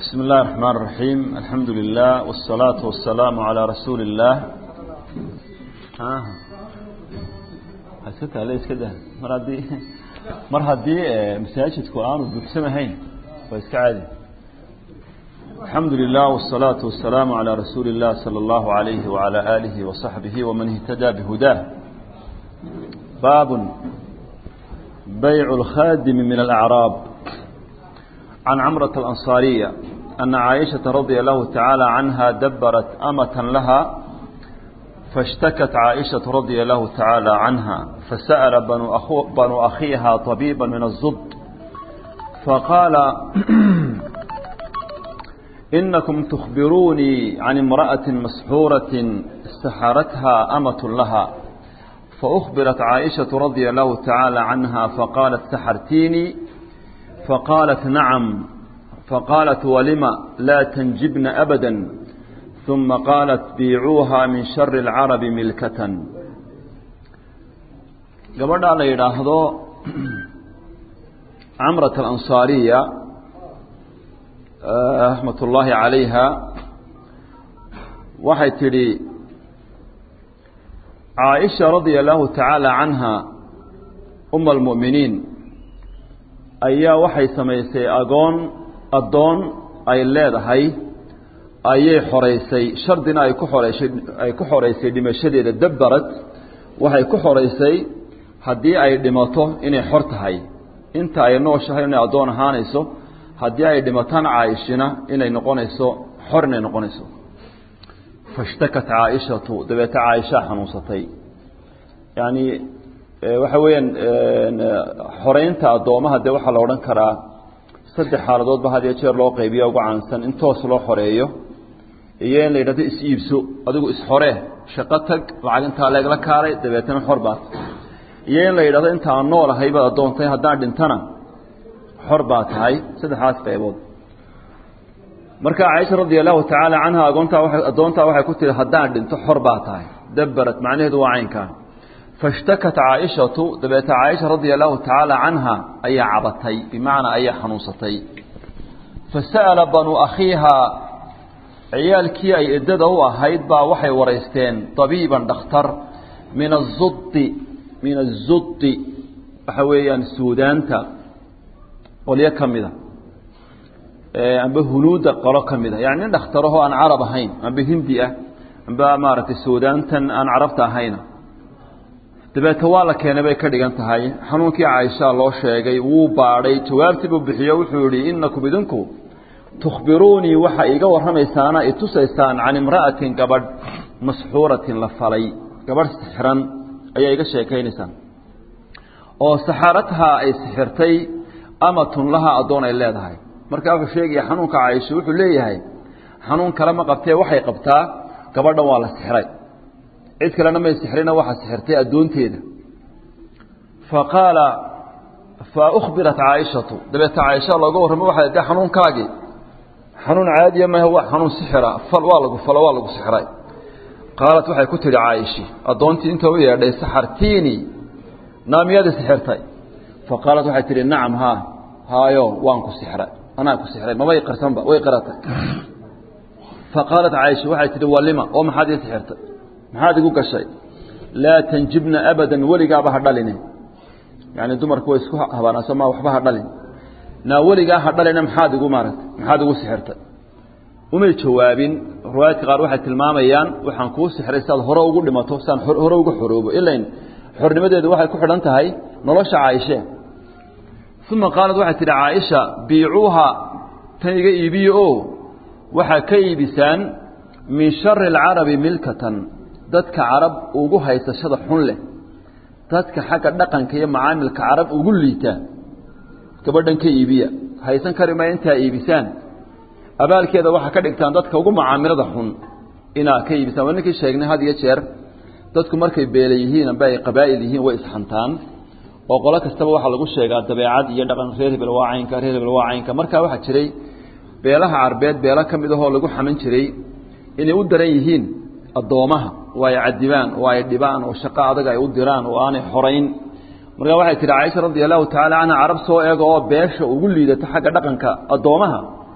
بسم الله الرحمن الرحيم الحمد لله والصلاة والسلام على رسول الله ها حسيت عليه كده مر هدي مر هدي مساجد قرآن وبسمهين ويسك عادي الحمد لله والصلاة والسلام على رسول الله صلى الله عليه وعلى آله وصحبه ومن اهتدى بهداه باب بيع الخادم من الأعراب عن عمرة الأنصارية أن عائشة رضي الله تعالى عنها دبرت أمة لها فاشتكت عائشة رضي الله تعالى عنها فسأل بنو, أخو بنو أخيها طبيبا من الزد فقال إنكم تخبروني عن امرأة مسحورة استحارتها أمة لها فأخبرت عائشة رضي الله تعالى عنها فقالت سحرتيني فقالت نعم فقالت ولم لا تنجبن أبدا ثم قالت بيعوها من شر العرب ملكة gabadha la yidhaahdo camrat alansaariya raxmat ullaahi calayha waxay tidhi caaisha radia allahu tacaala canha uma almu'miniin ayaa waxay samaysay agoon addoon ay leedahay ayay xoraysay shardina ay ku xoreysay ay ku xoraysay dhimashadeeda dabbarad waxay ku xoraysay haddii ay dhimato inay xor tahay inta ay nooshahay inay addoon ahaanayso haddii ay dhimatana caaishina inay noqonayso xor inay noqonayso fashtakat caaishatu dabeete caaishaa xanuunsatay yacni waxa weeyaan xoreynta addoomaha dee waxaa la odhan karaa saddex xaaladoodba had iyo jeer loo qaybiya ugu caansan in toos loo xoreeyo iyo in la yidhahdo is-iibso adigu is-xoree shaqo tag lacag intaa leegla kaalay dabeetana xor baad iyo in la yidhahdo inta aan nool ahay baad addoontay haddaan dhintana xor baa tahay saddexdaas qaybood marka caaisha radia allahu tacaala canha agoontaa waa addoontaa waxay ku tihi haddaan dhinto xor baa tahay dabbarat macnaheedu waa caynkaa fashtakat caaishatu dabeete caaisha radia allahu tacaala canha ayaa cabatay bimacnaa ayaa xanuunsatay fasa'ala banuu akhiihaa ciyaalkii ay eddada u ahayd baa waxay waraysteen tabiiban dhakhtar min azudi min azudi waxa weeyaan suudaanta qolyo ka mida amba hunuudda qolo ka mida yani nin dhakhtarahoo aan carab ahayn amba hindi ah amba maaragtay suudaantan aan carabta ahayna dabeete waa la keenay bay ka dhigan tahay xanuunkii caaisha loo sheegay wuu baadhay jawaabtii buu bixiyo wuxuu yihi inakum idinku tukhbiruunii waxa iga warramaysaana i tusaysaan can imra'atin gabadh masxuuratin la falay gabadh sixiran ayaa iga sheekaynaysaan oo saxarathaa ay sixirtay amatun lahaa addoon ay leedahay markaa wuxuu sheegaya xanuunka caaisha wuxuu leeyahay xanuun kale ma qabtee waxay qabtaa gabadhan waa la sixiray cid kalena may sixrina waxaa sixirtay addoonteeda fa qaala fa ukhbirat caaishatu dabeete caaisha looga warramo waxay dee xanuunkaagii xanuun caadiya mahe waa xanuun sixira fal waa lagu falo waa lagu sixiray qaalat waxay ku tidhi caa'ishi addoontii inta u yeedhay saxartiini naamiyada sixirtay fa qaalat waxay tidhi nacam haa haayo waan ku sixray anaa ku sixray mabay qarsanba way qaratay fa qaalat caaisha waxay tidhi walima oo maxaad ii sixirtay maxaad igu gashay laa tanjibna abadan weligaaba ha dhaline yani dumarku way isku habaanaaso ma waxba ha dhalin naa weligaa ha dhalina maxaad igu maaragtay maxaad igu sixirtay umay jawaabin riwaayadka qaar waxay tilmaamayaan waxaan kuu sixray si aad hore ugu dhimato si aan hore uga xoroobo ilain xornimadeedu waxay ku xidhan tahay nolosha caaishe uma qaalad waxay tidhi caaisha biicuuha tan iga iibiye o waxaa ka iibisaan min shari alcarabi milkatan dadka carab ugu haysashada xun leh dadka xagga dhaqanka iyo macaamilka carab ugu liita gabadhan ka iibiya haysan kari maya intaa iibisaan abaalkeeda waxaa ka dhigtaan dadka ugu macaamilada xun inaa ka iibisaan waa ninkii sheegnay had iyo jeer dadku markay beela yihiin amba ay qabaa'il yihiin way isxantaan oo qolo kastaba waxaa lagu sheegaa dabeecad iyo dhaqan reer hebel waa caynka reer hebel waa caynka markaa waxaa jiray beelaha carbeed beelo ka mid ahoo lagu xaman jiray inay u daran yihiin addoomaha oo ay cadibaan oo ay dhibaan oo shaqo adag ay u diraan oo aanay xorayn markaa waxay tihi caaisha radi allahu tacaala canha carab soo eega oo beesha ugu liidato xagga dhaqanka addoomaha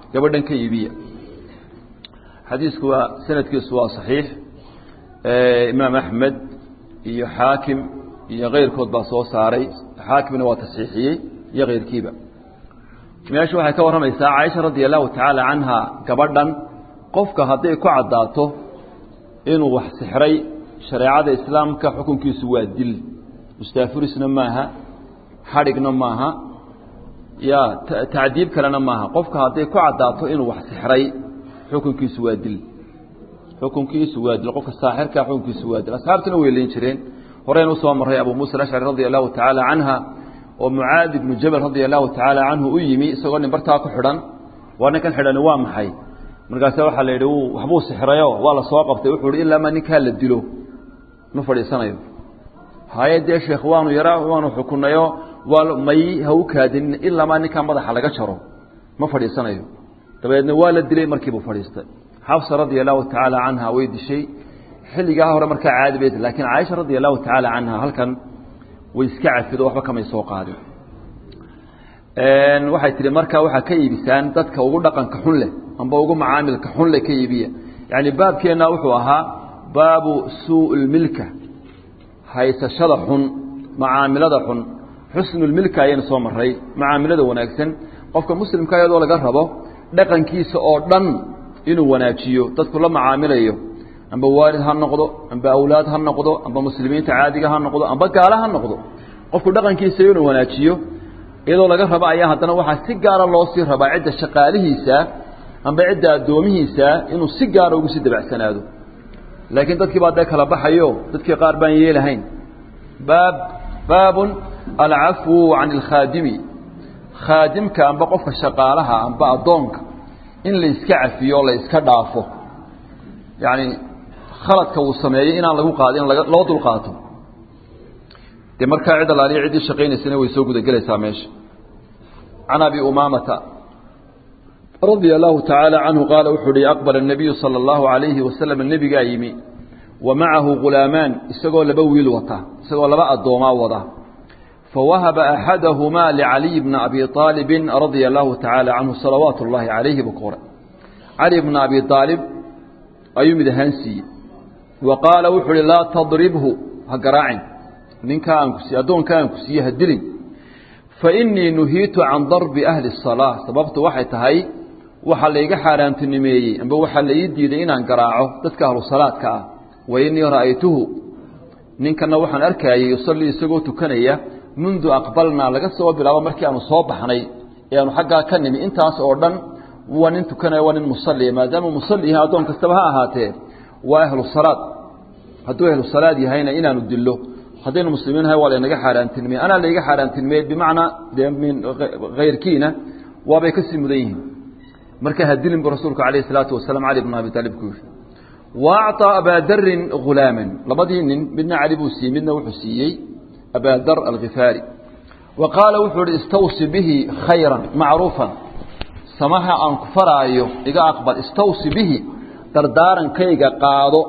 gabadhan ka iibiya xadiisku waa sanadkiisu waa صaxiix imaam axmed iyo xaakim iyo keyrkood baa soo saaray xaakimna waa tasxiixiyey iyo keyrkiiba meesha waxay ka warramaysaa caaisha radia allahu tacaala canha gabadhan qofka hadday ku caddaato inuu wax sixray shareecada islaamka xukunkiisu waa dil mustaafurisna maaha xadhigna maaha ya tacdiib kalena maaha qofka hadday ku caddaato inuu wax sixray xukunkiisu waa dil xukunkiisu waa dil qofka saaxirka xukunkiisu waa dil asxaabtuna way leyn jireen horeynu usoo marray abu muusa alashcari radia allahu tacaala canha oo mucaadi ibnu jabal radia allahu tacaala canhu u yimi isagoo nin bartaa ku xidhan waa ninkan xidhani waa maxay markaase waxaa la yidhi waxbuu sixrayo waa la soo qabtay wuxuu hi ilaa maa ninkaa la dilo ma fadhiisanayo haye dee sheekh waanu yara waanu xukunayo waa may ha u kaadinin ilaa maa ninkaa madaxa laga jaro ma fadhiisanayo dabeedna waa la dilay markiibuu fadhiistay xafsa radia allahu tacaala canha way dishay xilligaa hore markaa caadi bay lakiin caaisha radia allahu tacaala canha halkan way iska cafido waxba kamay soo qaadin waxay tihi markaa waxaa ka iibisaan dadka ugu dhaqanka xun leh amba ugu macaamilka xun leh ka iibiya yani baabkeenna wuxuu ahaa baabu suu lmilka haysashada xun macaamilada xun xusnulmilka ayaynu soo maray macaamilada wanaagsan qofka muslimka iyadoo laga rabo dhaqankiisa oo dhan inuu wanaajiyo dadku la macaamilayo amba waalid ha noqdo amba awlaad ha noqdo amba muslimiinta caadiga ha noqdo amba gaala ha noqdo qofku dhaqankiisa inuu wanaajiyo iyadoo laga rabo ayaa haddana waxaa si gaara loo sii rabaa cidda shaqaalihiisa amba cidda addoomihiisa inuu si gaara ugu sii dabacsanaado laakiin dadkii baa dee kala baxayo dadkii qaar baan yeelahayn baab baabun alcafwu can alkhaadimi khaadimka amba qofka shaqaalaha amba addoonka in la iska cafiyo la iska dhaafo yacni khaladka uu sameeyey inaan lagu qaadin loo dul qaato dee markaa cid alaaliya ciddii shaqaynaysana way soo gudagelaysaa meesha can abi umaamata radia allahu tacaala canhu qaala wuxuu uhi aqbala الnabiyu salى اllahu alayhi wasalam nebigaa yimi wa macahu ghulaamaan isagoo laba wiil wata isagoo laba addoomaa wada fawahaba axadahumaa licaliy bna abi aalibin radia allahu tacaala canhu salawaatu اllahi calayhi buu ka hore cali bna abi aalib ayuu mid ahaan siiyey wa qaala wuxuu uhi laa tadribhu ha garaacin ninkaa aan ku siiye addoonka aan ku siiye ha dilin fa innii nuhiitu can darbi ahli الsalaa sababtu waxay tahay waxaa layga xaaraantinimeeyey amba waxaa la ii diiday inaan garaaco dadka ahlu salaadka ah wa innii ra'aytuhu ninkana waxaan arkaayey yusallii isagoo tukanaya mundu aqbalnaa laga soo bilaabo markii aanu soo baxnay ee aanu xaggaa ka nimi intaas oo dhan waa nin tukanaya waa nin musalliya maadaama musalli yahay addoon kastaba ha ahaatee waa ahlu salaad hadduu ahlu salaad yahayna inaanu dillo haddaynu muslimiin nahay waa laynaga xaaraantinimey anaa layga xaaraantinimey bimacnaa dee min hayrkiina waabay kasii mudan yihiin marka ha dilin bu rasuulku alayh الsalaatu wasalaam cali bn abi taalib ku yihi wa acطىa abaa darin hulaaman labadii nin midna cali buu siiyey midna wuxuu siiyey abaa dar alkifaari wa qaala wuxuu ihi istawsi bihi khayra macruufan samaha aan ku faraayo iga aqbal istawsi bihi dardaarankayga qaado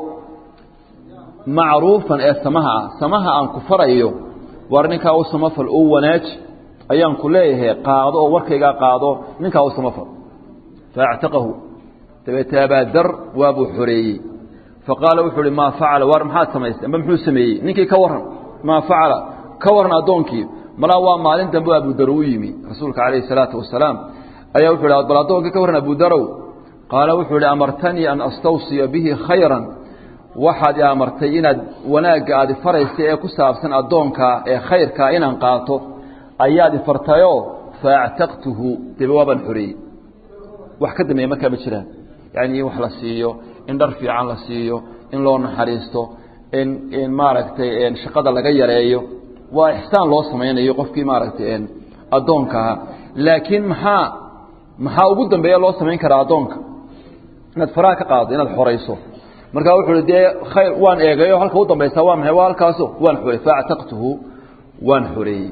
macruufan ee samaha ah samaha aan ku farayo war ninkaa u samafal oo wanaaji ayaan ku leeyahay qaado oo warkaygaa qaado ninkaa u samafal faactaqahu dabeete abaadar waabuu xoreeyey faqaala wuxuu uhi maa facala war maxaad samaystay amba muxuu sameeyey ninkii ka warran maa facala ka warran addoonkii malaa waa maalin dambe abudar u yimi rasuulka calayhi salaatu wasalaam ayaa wuxu hi bal addoonkii ka warran abudarow qaala wuxuu ihi amartanii an astawsiya bihi khayran waxaad i amartay inaad wanaagga aad ifaraysa ee ku saabsan addoonkaa ee khayrkaa inaan qaato ayaad ifartayoo faactaqtuhu debe waabaan xoreeyey wax ka dambeeya markaa ma jiraan yani in wax la siiyo in dhar fiican la siiyo in loo naxariisto in in maaragtay shaqada laga yareeyo waa ixsaan loo samaynayo qofkii maaragtay addoonkaha laakiin maxaa maxaa ugu dambeeya loo samayn karaa addoonka inaad faraha ka qaado inaad xorayso markaa wuxuu hi dee khayr waan eegayo halka u dambaysa waa maxay waa halkaaso waan xoreey faactaqtuhu waan xoreeyey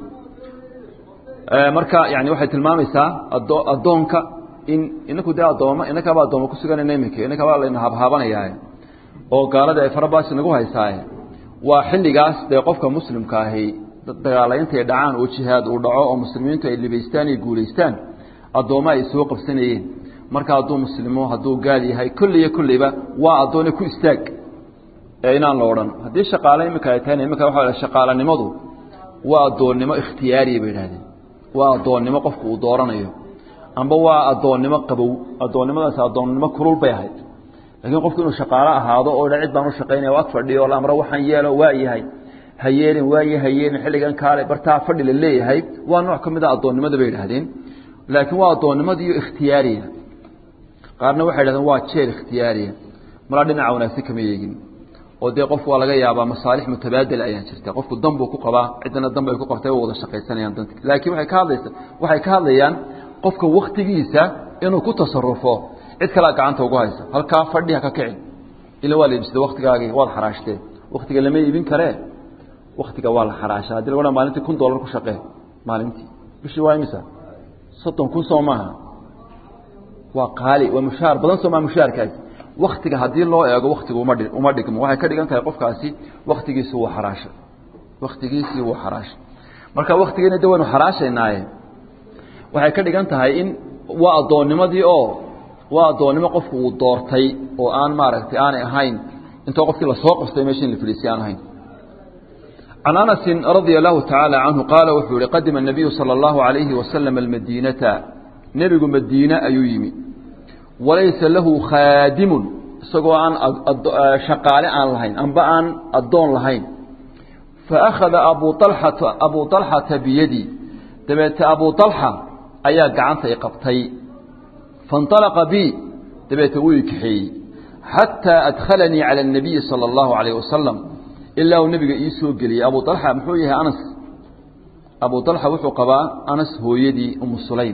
marka yani waxay tilmaamaysaa ado addoonka in inaku dee addooma inakaba addooma ku suganayna iminka inakabaa layna habhaabanayaaye oo gaaladii ay farabaasi nagu haysaaye waa xilligaas dee qofka muslimka ahi dagaalaintay dhacaan oo jihaad uu dhaco oo muslimiintu ay libaystaan iyo guulaystaan addoommo ay soo qabsanayeen marka hadduu muslimo hadduu gaal yahay kulliyo kulliba waa addoone ku istaag ee inaan la odhan haddii shaqaale iminka ay tahayna iminka waxa la shaqaalanimadu waa addoonnimo ikhtiyaariya bay idhahdeen waa addoonnimo qofku uu dooranayo amba waa addoonnimo qabow addoonnimadaas addoonnimo kulul bay ahayd laakiin qofku inuu shaqaalo ahaado oo dha cid baan u shaqaynaya ag fadhiyo la amro waxaan yeelo waa yahay ha yeelin waaye ha yeelin xilligan kaale bartaa fadhi la leeyahay waa nooc ka mid a addoonnimada bay idhahdeen laakiin waa addoonnimadiiyo ikhtiyaariya qaarna waxay idhahdeen waa jeel ikhtiyaariya malaa dhinaca wanaagsan kama yeegin oo dee qofku waa laga yaabaa masaalix mutabaadil ayaa jirta qofku dan buu ku qabaa ciddana dan bay ku qabtay wada shaqaysanayaan danta laakiin waxay ka hadlaysa waxay ka hadlayaan qofka waktigiisa inuu ku tasarufo cid kalea gacanta ugu haysa halkaa fadhi ha ka kicin ila waa la iibsada waktigaagii waad xaraashtee waktiga lama iibin karee waktiga waa la xaraasha hadii lagu maalintii kun dollar ku shaqee maalintii bishii waa imisa soddon kun soo maaha waa qaali waa mushaar badan soo maa mushaarkaasi waktiga haddii loo eego waktiga uma uma dhigmo waxay ka dhigan tahay qofkaasi waktigiisi wuu xaraashay waktigiisii wuu xaraashay marka waktigeena de waynu xaraashaynaaye waxay ka dhigan tahay in waa addoonnimadii oo waa addoonnimo qofku uu doortay oo aan maaragtay aanay ahayn intoo qofkii lasoo qostay meesha in la fadhiisay aan ahayn can anasin radia allahu tacaala canhu qaala wuxuu yihi qadima الnabiyu salى اllahu alayhi wasalam almadiinata nebigu madiine ayuu yimi walaysa lahu khaadimun isagoo aan shaqaale aan lahayn amba aan addoon lahayn faakhada abu alxata abu alxata biyadi dabeete abu alxa ayaa gacanta i qabtay faاnطalaqa bi dabeete wuu i kaxeeyey xataa adkhalanii calى الnabiyi salى اllahu alayh wasalam ilaa uu nebiga ii soo geliyey abu alxa muxuu yahay anas abu alxa wuxuu qabaa anas hooyadii umu sulaym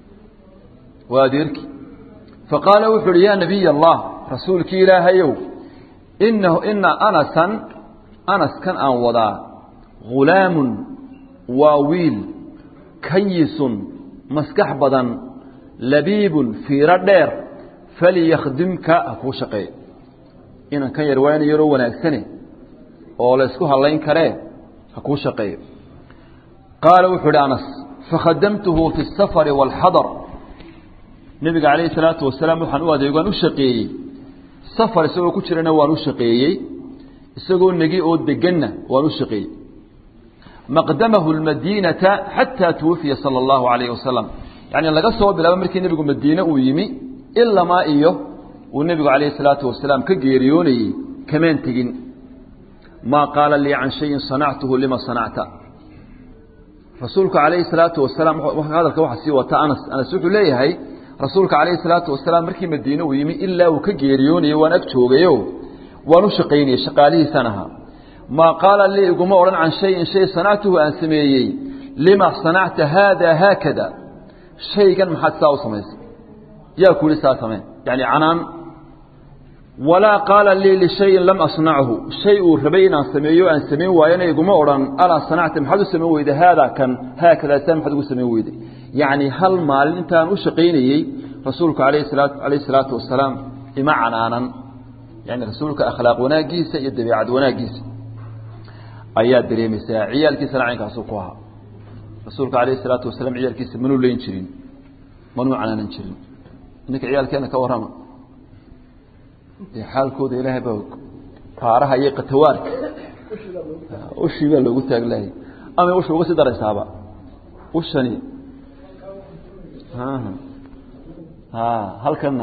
waa adeerkii faqaala wuxuu uhi yaa nabiy allah rasuulkii ilaahayow inahu ina anasan anaskan aan wadaa hulaamun waa wiil kayisun maskax badan labiibun fiiro dheer faliyakhdimka ha kuu shaqeeyo inan kan yar waa ina yaroo wanaagsane oo la isku hadlayn karee ha kuu shaqeeyo qaala wuxuu ihi anas fakhadamtuhu fi الsafari wاlxadar nebiga calayhi salaatu wasalaam waxaan u adeegaan u shaqeeyey safar isagoo ku jirana waan u shaqeeyey isagoo negi oo deganna waan u shaqeeyey maqdamahu lmadiinata xataa tuwafiya sala allahu alayhi wasalam yacni laga soo bilaabo markii nebigu madiine uu yimi ilamaa iyo uu nebigu calayhi salaatu wasalaam ka geeriyoonayey kamaan tegin maa qaala lii can shayin sanactuhu lima sanacta rasuulku calayhi salaatu wasalaam hadalka waxaa sii wata anas anas wuxuu leeyahay rasuulka calayhi salaatu wasalaam markii madiine uu yimi ilaa uu ka geeriyoonayey waan ag joogayo waan u shaqaynayey shaqaalihiisan ahaa maa qaala lii iguma odhan can shayin shay sanactuhu aan sameeyey lima sanacta haada haakada shaygan maxaad saa u samaysay yaa ku yihi saa samee yani canaan walaa qaala lii lishayin lam asnachu shay uu rabay inaan sameeyo aan samayn waayana iguma odhan alaa sanacta maxaad u samayn weyday haadaa kan haakadaa saa maxaad ugu samayn weyday yacni hal maalin intaan u shaqaynayey rasuulku alayh salaatu alayh salaatu wasalaam ima canaanan yani rasuulka akhlaaq wanaaggiisa iyo dabeicad wanaaggiisa ayaa dareemaysaa ciyaalkiisana caynkaasu ku ahaa rasuulka alayh salaatu wasalaam ciyaalkiisa manuu leyn jirin manuu canaanan jirin ininka ciyaalkeena ka warrama dee xaalkooda ilaahay baa taaraha iyo katawaarka ushii baa loogu taaglaayay ama usha uga sii daraysaaba ushani halkana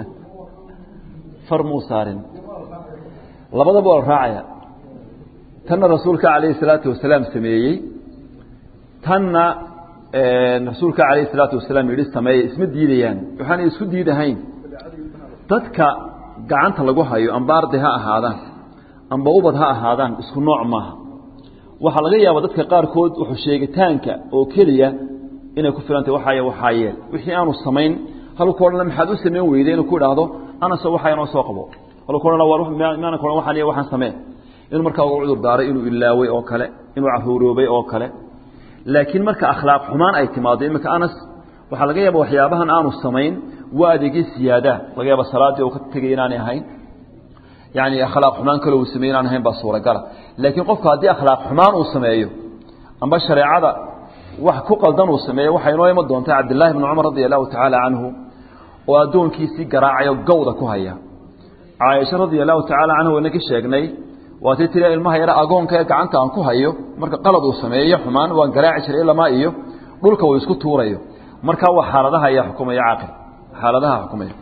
far muu saarin labadaba waa la raacaya tanna rasuulka calayhi salaatu wasalaam sameeyey tanna rasuulka calayhi salaatu wasalaam yidhi sameeye isma diidayaan waxaanay isku diidahayn dadka gacanta lagu hayo amba arday ha ahaadaan amba ubad ha ahaadaan isku nooc maaha waxaa laga yaaba dadka qaarkood wuxuu sheegitaanka oo keliya inay ku filantay waxaay waxaa yeel wixii aanu samayn halku odhan maxaad u samayn weyday inuu ku idhaahdo anase waxaa inoo soo qabo halku odhan maana ku odhan waxaan iyo waxaan samee inuu markaa uga cudur daaray inuu ilaaway oo kale inuu caruuroobay oo kale laakiin marka akhlaaq xumaan ay timaado iminka anas waxaa laga yaaba waxyaabahan aanu samayn waa adeegii siyaada laga yaaba salaaddii uu ka tegay inaanay ahayn yani akhlaaq xumaan kale uu sameey inaan ahayn baa suuragala laakiin qofku haddii akhlaaq xumaan uu sameeyo amba shareecada wax ku qaldan uu sameeyo waxay inoo iman doontaa cabdillaahi bni cumar radia allahu tacaala canhu oo addoonkiisii garaacayo gawda ku haya caaisha radia allahu tacaala canha wayna ka sheegnay waa tii tiri ilmaha yara agoonka ee gacanta aan ku hayo marka qalad uu sameeyo xumaan waan garaaci jiray ilamaa iyo dhulka uu isku tuurayo markaa waa xaaladaha ayaa xukumaya caaqil xaaladaha xukumaya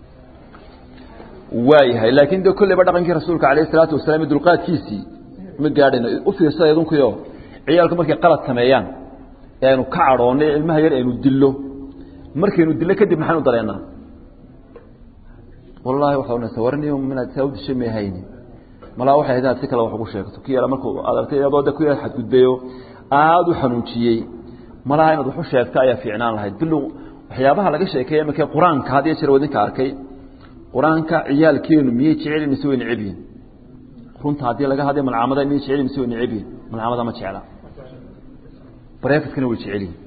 waayahay laakiin de kolleyba dhaqankii rasuulka alayh isalaatu wasalaam iyo dulqaadkiisii ma gaadhayno u fiirsada idunkuyo ciyaalku markay qalad sameeyaan ee aynu ka cadhoonnay ilmaha yar aynu dillo markaynu dillo kadib maxaynu dareennaa wallaahi waxaa unasa warniyo minaad saa u dishay may hayni malaa waxay ahayd inaad si kale wax ugu sheegto ki yara markuu aad aragtay iyadoo de ku yar xadgudbeeyo aada u xanuunjiyey malaha inaad wax u sheegto ayaa fiicnaan lahayd bilow waxyaabaha laga sheekeeya imakee qur-aanka had iyo jeer wadinka arkay qur-aanka ciyaalkeenu miyay jecelin mise way neceb yihin runta haddii laga hadlay malcaamada miyay jecelin mise way neceb yihin malcaamada ma jecla bareefadkana way jecel yihin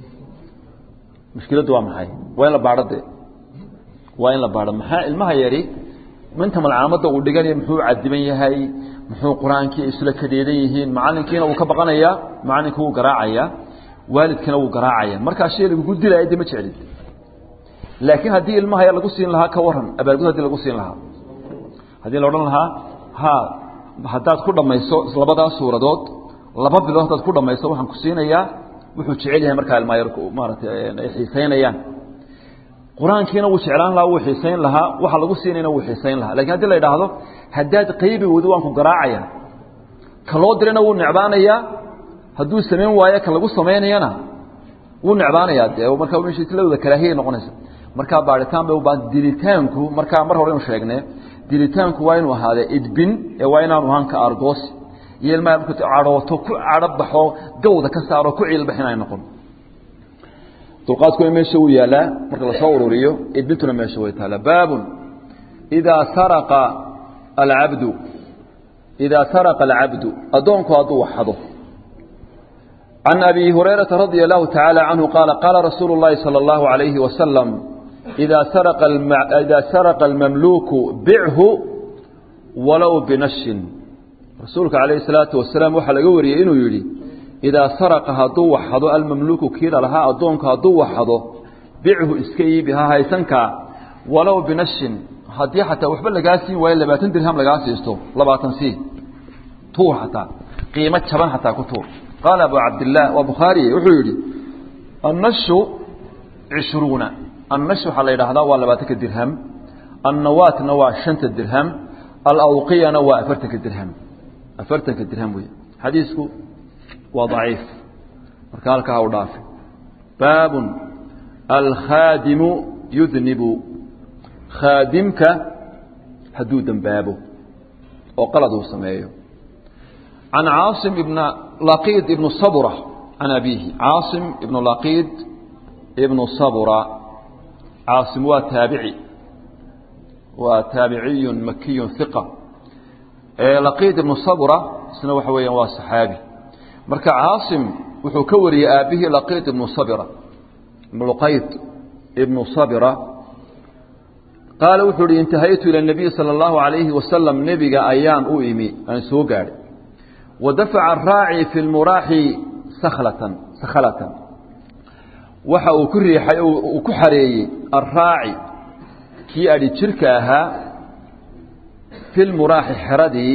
mushkiladdu waa maxay waa in la baadho de waa in la baadho maxaa ilmaha yari minta malcaamadda uu dhiganayo muxuu cadiban yahay muxuu qur-aankii isla kadeedan yihiin macalinkiina wuu ka baqanayaa macalinka wuu garaacayaa waalidkana wuu garaacaya markaa shay lagugu dilaya de ma jeclid laakiin haddii ilmaha yar lagu siin lahaa ka waran abaalgud hadii lagu siin lahaa haddii la odhan lahaa ha haddaad ku dhammayso labadaa suuradood laba bilood haddaad ku dhammayso waxaan ku siinayaa wuxuu jecel yahay markaa ilmaha yar maaratay ay xiisaynayaan qur-aankiina wuu jeclaan lahaa wuu xiisayn lahaa waxa lagu siinayna wuu xiisayn lahaa lakin haddii la idhaahdo haddaad qaybi weydo waan ku garaacaya ka loo dirayna wuu necbaanayaa hadduu samayn waayo ka lagu samaynayana wuu necbaanayaa de markaa meshladooda karaahiyay noqonaysa markaa baaritaan bay ubaahan dilitaanku markaa mar hore inu sheegne dilitaanku waa inuu ahaadee idbin ee waa inaanu ahaan ka argoosi iyo ilmaha marku cadhooto ku cadho baxo gawda ka saaro ku ciilbax inay noqon dulqaadkuna meesha wuu yaalaa marka lasoo ururiyo idbintuna meesha way taalaa baabun idaa saraqa alcabdu idaa saraqa alcabdu addoonku hadduu waxado can abi hurayrata radia allahu tacaala canhu qaala qaala rasuulu اllahi salى اllahu alayhi wasalam idaa saraqa idaa saraqa almamluuku bichu walow binashin rasuulka calayhi salaatu wasalaam waxaa laga wariyey inuu yidhi idaa saraqa hadduu waxado almamluuku kiila lahaa addoonku hadduu waxado bichu iska iibi ha haysankaa walow binashin haddii xataa waxba lagaa siin waayo labaatan dirham lagaa siisto labaatan sii tuur xataa qiimo jaban xataa ku tuur qaala abu cabdillaah waa bukhaariye wuxuu yidhi annashu cishruuna annash waxaa la yidhaahdaa waa labaatanka dirham annawaatna waa shanta dirham alawqiyana waa afartanka dirham afartanka dirham wey xadiisku waa daciif marka halkaa ha u dhaafi baabun alkhaadimu yudnibu khaadimka hadduu dembaabo oo qalad uu sameeyo can caasim ibna laqiid ibnu sabura can abiihi caasim ibnu laqiid ibnu sabura caasim waa taabici waa taabiciyun makiyun hiqa laqiid ibnu sabura isna waxa weeyaan waa saxaabi marka caasim wuxuu ka wariyey aabihii laqiid ibnu sabira luqayd ibnu sabira qaala wuxuu uhi intahaytu ila nabiyi sala allahu alayhi wasalam nebiga ayaan u imi aan soo gaadhay wadafaca araaci fi lmuraaxi sakhlatan sakhalatan waxa uu ku riixay uu ku xareeyey arraaci kii adhi jirka ahaa fi lmuraaxi xeradii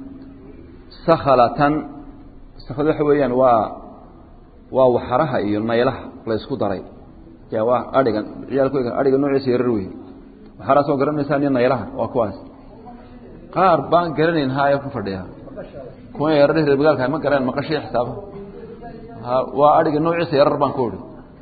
sakhalatan sakhlad waxa weeyaan waa waa waxaraha iyo naylaha la ysku daray ya waa adhiga ciyaalkooga adhiga noociisa yarar wey waxaraa soo garanaysaa niyo naylaha waa kuwaas qaar baan garanayn haya ku fadhiya kuwa yarar reer magaalka ma garaan maqashay xisaaba waa adhiga noociisa yarar baan ku idhi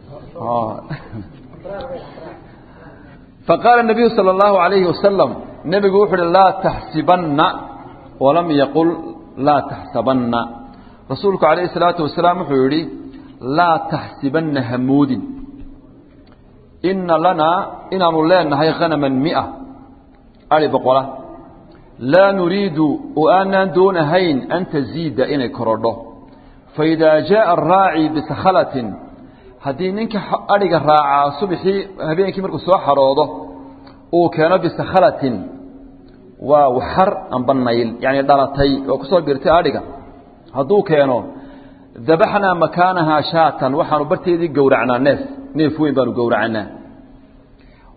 faqaala الnabiyu salى اllahu alayhi wasalam nebigu wuxu uhi laa taxsibanna walam yaqul laa taxsabanna rasuulku alayhi الsalaatu wasalaam wuxuu yihi laa taxsibanna hamoodin ina lanaa inaanu leenahay hanama mia ari boqola laa nuriidu oo aanaan doonahayn an taziida inay korodho faidaa jaءa araaci bisakhalatin haddii ninka adhiga raacaa subxii habeenkii markuu soo xaroodo uu keeno bisakhalatin waa waxar amba nayl yani dhalatay oo kusoo birtay adhiga hadduu keeno dabaxnaa makaanahaa shaatan waxaanu barteedii gowracnaa neef neef weyn baanu gowracanaa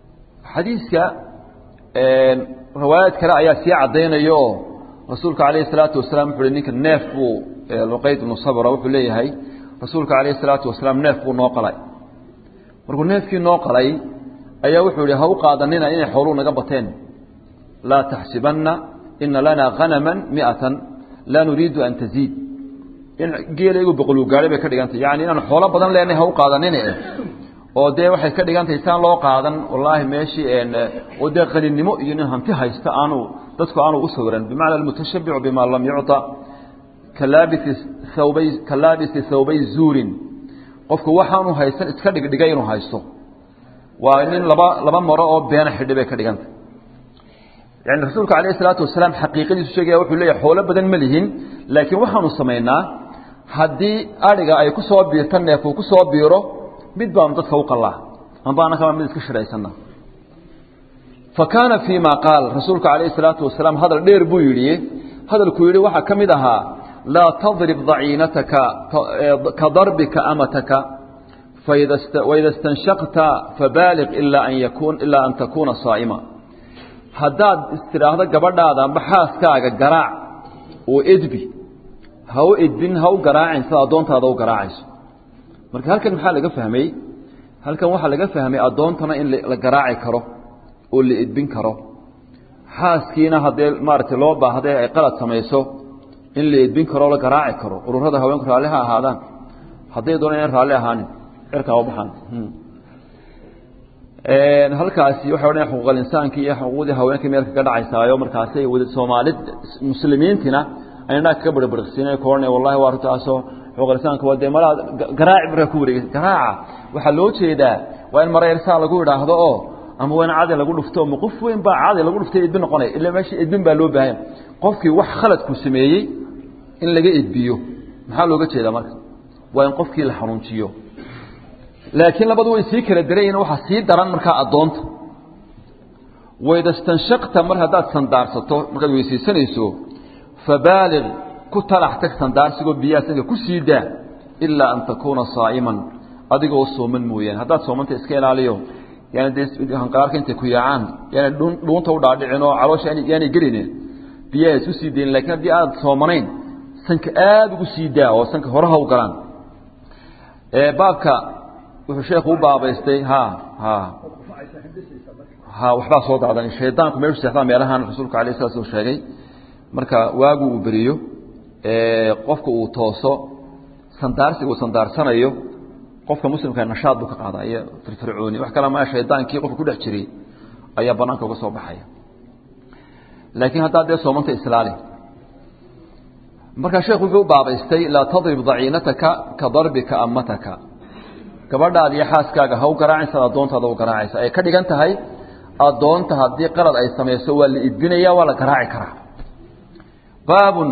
xadiiska riwaayaad kale ayaa sii caddaynaya oo rasuulka calayhi salaatu wasalaam wuxu uhi ninka neef buu luqayd ibnu sabra wuxuu leeyahay rasuulka calayhi salaatu wasalaam neef buu noo qalay markuu neefkii noo qalay ayaa wuxuu yihi ha u qaadanina inay xooluu naga bateen laa taxsibanna ina lanaa hanama miatan laa nuriidu an taziid in geelaygu boqoluu gaadhay bay ka dhigantay yani inaan xoolo badan leenahay ha u qaadanine oo dee waxay ka dhigantahay saan loo qaadan wallaahi meeshii oo dee qaninimo iyo nin hanti haysta aanu dadku aanu u sawiran bimacna almutashabicu bima lam yucطa kalaabisi thawbay kalaabisi thawbay zuurin qofku waxaanu haysan iska dhigdhigay inuu haysto waa nin laba laba maro oo beena xidhi bay ka dhigantay yani rasuulka alayh isalaatu wasalaam xaqiiqadiisu sheegaya wuxuu leeyahy xoolo badan ma lihin laakiin waxaanu samaynaa haddii adhiga ay ku soo biirta neef uu ku soo biiro mid baanu dadka u qalaa amba annakama mid iska shiraysana fa kaana fii ma qaal rasuulku calayh isalaatu wasalaam hadal dheer buu yidhi hadalkuu yidhi waxaa ka mid ahaa laa tadrib daciinataka ka darbika amataka waida stanshaqta fabaaliq ilaa an yakun ilaa an takuuna saa'ima haddaad istidhaahdo gabadhaada amba xaaskaaga garaac oo edbi ha u edbin ha u garaacin sida addoontaada u garaacayso marka halkan maxaa laga fahmay halkan waxaa laga fahmay addoontana in la garaaci karo oo la edbin karo xaaskiina haddee maaragtay loo baahday ay qalad samayso in la edbin karo o la garaaci karo ururada haweenku raalli ha ahaadaan hadday doona inaan raalli ahaanin cirkaa u baxaan halkaasi waxay odhan xuquuqal insaanki iyo xuquuqdii haweenka meel kaga dhacaysaayo markaasay soomaalid muslimiintina aynaa kaga barbarqsiinay ku odhanaya wallahi waa arrintaasoo xuquuqal insaanka waa dee malaa garaaci markaa ku wareegay garaaca waxaa loo jeedaa waa in mara yarsaa lagu idhaahdo oo ama waa in cadi lagu dhufto ma qof weyn baa cadi lagu dhuftay edbin noqonaya ila meesha edbin baa loo baahanya qofkii wax khaladku sameeyey in laga edbiyo maxaa looga jeedaa marka waa in qofkii la xanuunjiyo laakiin labadu way sii kala daranyihin waxaa sii daran markaa addoonta waydastanshaqta mar haddaad sandaarsato markaad weysaysanayso fabaaliq ku talax tag sandaarsigoo biyaha sanka ku sii daa ilaa an takuuna saa'iman adigoo sooman mooyaane haddaad soomanta iska ilaaliyo yaani dee hanqaarka intay ku yaacaan yaani dhuunta u dhaadhicin oo caloosha yaanay gelinin biyaha isku sii dayin lakiin haddii aad soomanayn sanka aada ugu sii daa oo sanka horaha u galaan baabka wuxuu sheekhu u baabaystay ha ha ha waxbaa soo dacdan shaydaanku meeshu seexdaa meelahan rasuulku alayh sala slam sheegay marka waagu uu beriyo qofka uu tooso sandaarsiga uu sandaarsanayo qofka muslimka nashaad buu ka qaadaa iyo firfircooni wax kale maa shaydaankii qofka ku dhex jiray ayaa banaanka uga soo baxaya laakiin haddaad dee soomanta islaali markaa sheekhu wuxuu u baabaystay laa tadrib daciinataka ka darbika amataka gabadhaada iyo xaaskaaga ha u garaacaysa addoontaada u garaacaysa ay ka dhigan tahay addoonta haddii qalad ay samayso waa la idbinaya waa la garaaci karaa baabun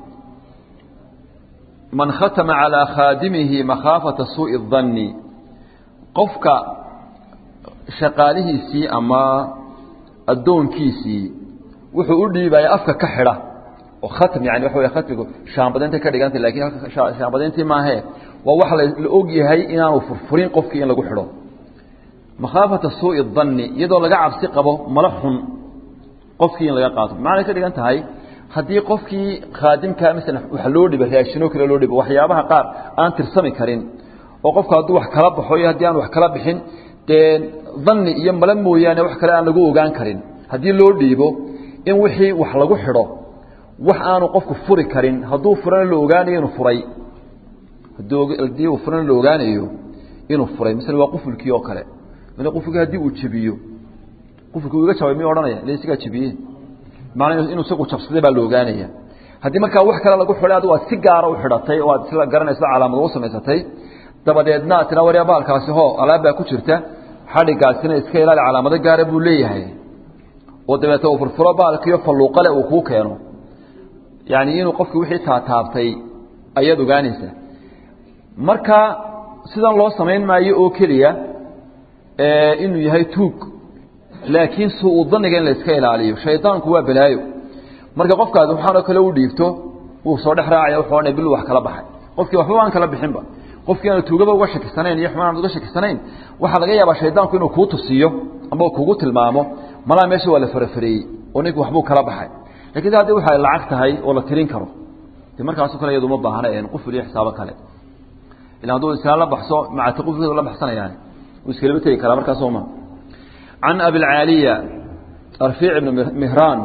man khatama calaa khaadimihi makhaafata suuءi الdanni qofka shaqaalihiisii ama addoonkiisii wuxuu u dhiibaya afka ka xidha oo khatm yani waxa wey khatmigu shaambadaynta ka dhigantay lakin shaambadayntii maahe waa wax la og yahay inaanu furfurin qofkii in lagu xidho makhaafata suuءi الdanni iyadoo laga cabsi qabo mala xun qofkii in laga qaato macnay ka dhigan tahay haddii qofkii khaadimkaa maala wax loo dhiba raashinoo kale loo dhibo waxyaabaha qaar aan tirsami karin oo qofku hadduu wax kala baxo iyo haddii aan wax kala bixin dee danni iyo mala mooyaane wax kale aan lagu ogaan karin haddii loo dhiibo in wixii wax lagu xidho wax aanu qofku furi karin hadduu furana la ogaanayo inuu furay haddii uu furana la ogaanayo inuu furay masala waa qufulkii oo kale mid qufulkii haddii uu jebiyo qufulkii uu iga jabay miyuu odhanaya ila isigaa jebiyey maanaa inuu isagu jabsaday baa la ogaanaya haddii markaa wax kale lagu xidhay adigu aad si gaara u xidhatay oo aad isla garanaysa calaamad u samaysatay dabadeedna aad tiraa waryaa baalkaasi ho alaab baa ku jirta xadhigaasina iska ilaali calaamado gaara buu leeyahay oo dabeete uu furfuro baalkiiyo falluuqale uu kuu keeno yani inuu qofkii wixii taataabtay ayaad ogaanaysaa marka sidan loo samayn maayo oo keliya inuu yahay tuug laakiin suu daniga in la iska ilaaliyo shaydaanku waa balaayo marka qofkaasi waxaanoo kale u dhiibto wuu soo dhex raacaya wuxuu odhanaya bil wax kala baxay qofkii waxba aan kala bixinba qofkii aanu tuugaba uga shakisanayn iyo xumaan aan uga shakisanayn waxaa laga yaabaa shaydaanku inuu kuu tusiyo ama kugu tilmaamo malaa meesha waa la farafareeyey oo ninku waxbuu kala baxay lakin s haddii waxay lacag tahay oo la tirin karo de markaaso kale iyadu uma baahna en quful iyo xisaabo kale ila hadduu iskala la baxso macata qufulkeedu la baxsanayaan wuu iskalaba tegi karaa markaas oma can abilcaaliya arfiic ibn mihraan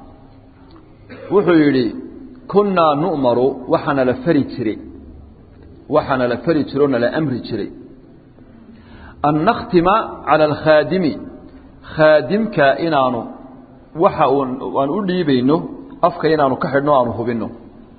wuxuu yidhi kunnaa nu'maru waxaana la fari jiray waxaana la fari jiro o nala amri jiray an nakhtima cala alkhaadimi khaadimka inaanu waxa aan u dhiibayno afka inaanu ka xidhno aanu hubinno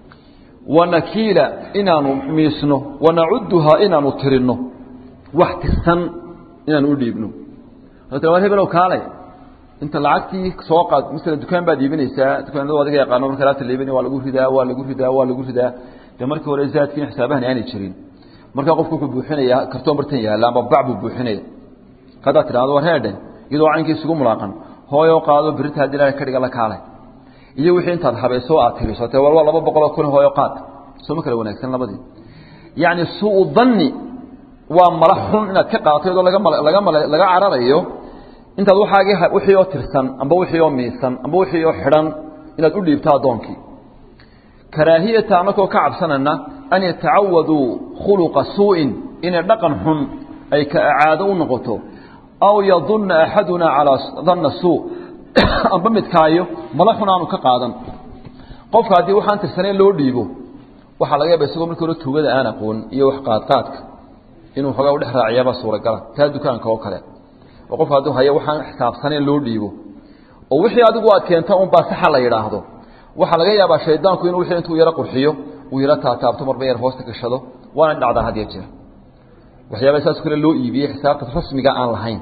wanakiila inaanu miisno wanacuduhaa inaanu tirinno wax tirsan inaanu u dhiibno war hebelow kaalay inta lacagtii soo qaad masala dukaan baad iibinaysaa dukaanada adiga yaqaano marka laabta liibin waa lagu ridaa waa lagu ridaa waa lagu ridaa dee markii hore zaadkiina xisaabahan aanay jirin markaa qofku wuxuu buuxinayaa kartoon bartan yaalla amba bac buu buuxinaya haddaad tidhahdo war heedhe iyadoo caynkii isugu mulaaqan hooyoo qaado birita haddii ilaahay ka dhiga la kaalay iyo wixii intaad habayso aad tiriso te walba laba boqoloo kun hooyo qaad sooma kala wanaagsan labadii yacni suu danni waa mala xun inaad ka qaadato iyadoo laga laga laga cararayo intaad waxaagii wixii oo tirsan amba wixii oo miisan amba wixii oo xidhan inaad u dhiibto addoonkii karaahiyata anakoo ka cabsanana an yatacawaduu khuluqa suu'in inay dhaqan xun ay ka caado u noqoto aw yadunna axadunaa calaa danna suu amba midkaayo mala xun aanu ka qaadan qofka haddii waxaan tirsanayn loo dhiibo waxaa laga yaaba isagoo markii hore tuugada aan aqoon iyo wax qaadqaadka inuu xoogaa u dhex raaciyaabaa suuragala taa dukaanka oo kale oo qofka hadduu hayo waxaan xisaabsanayn loo dhiibo oo wixii adigu aad keenta un baa saxa la yidhaahdo waxaa laga yaabaa shaydaanku inuu wixii intuu yaro qurxiyo uu yaro taataabto marba yar hoosta gashado waana dhacdaa had iyo jeer waxyaaba saas kale loo iibiyey xisaabta rasmiga aan lahayn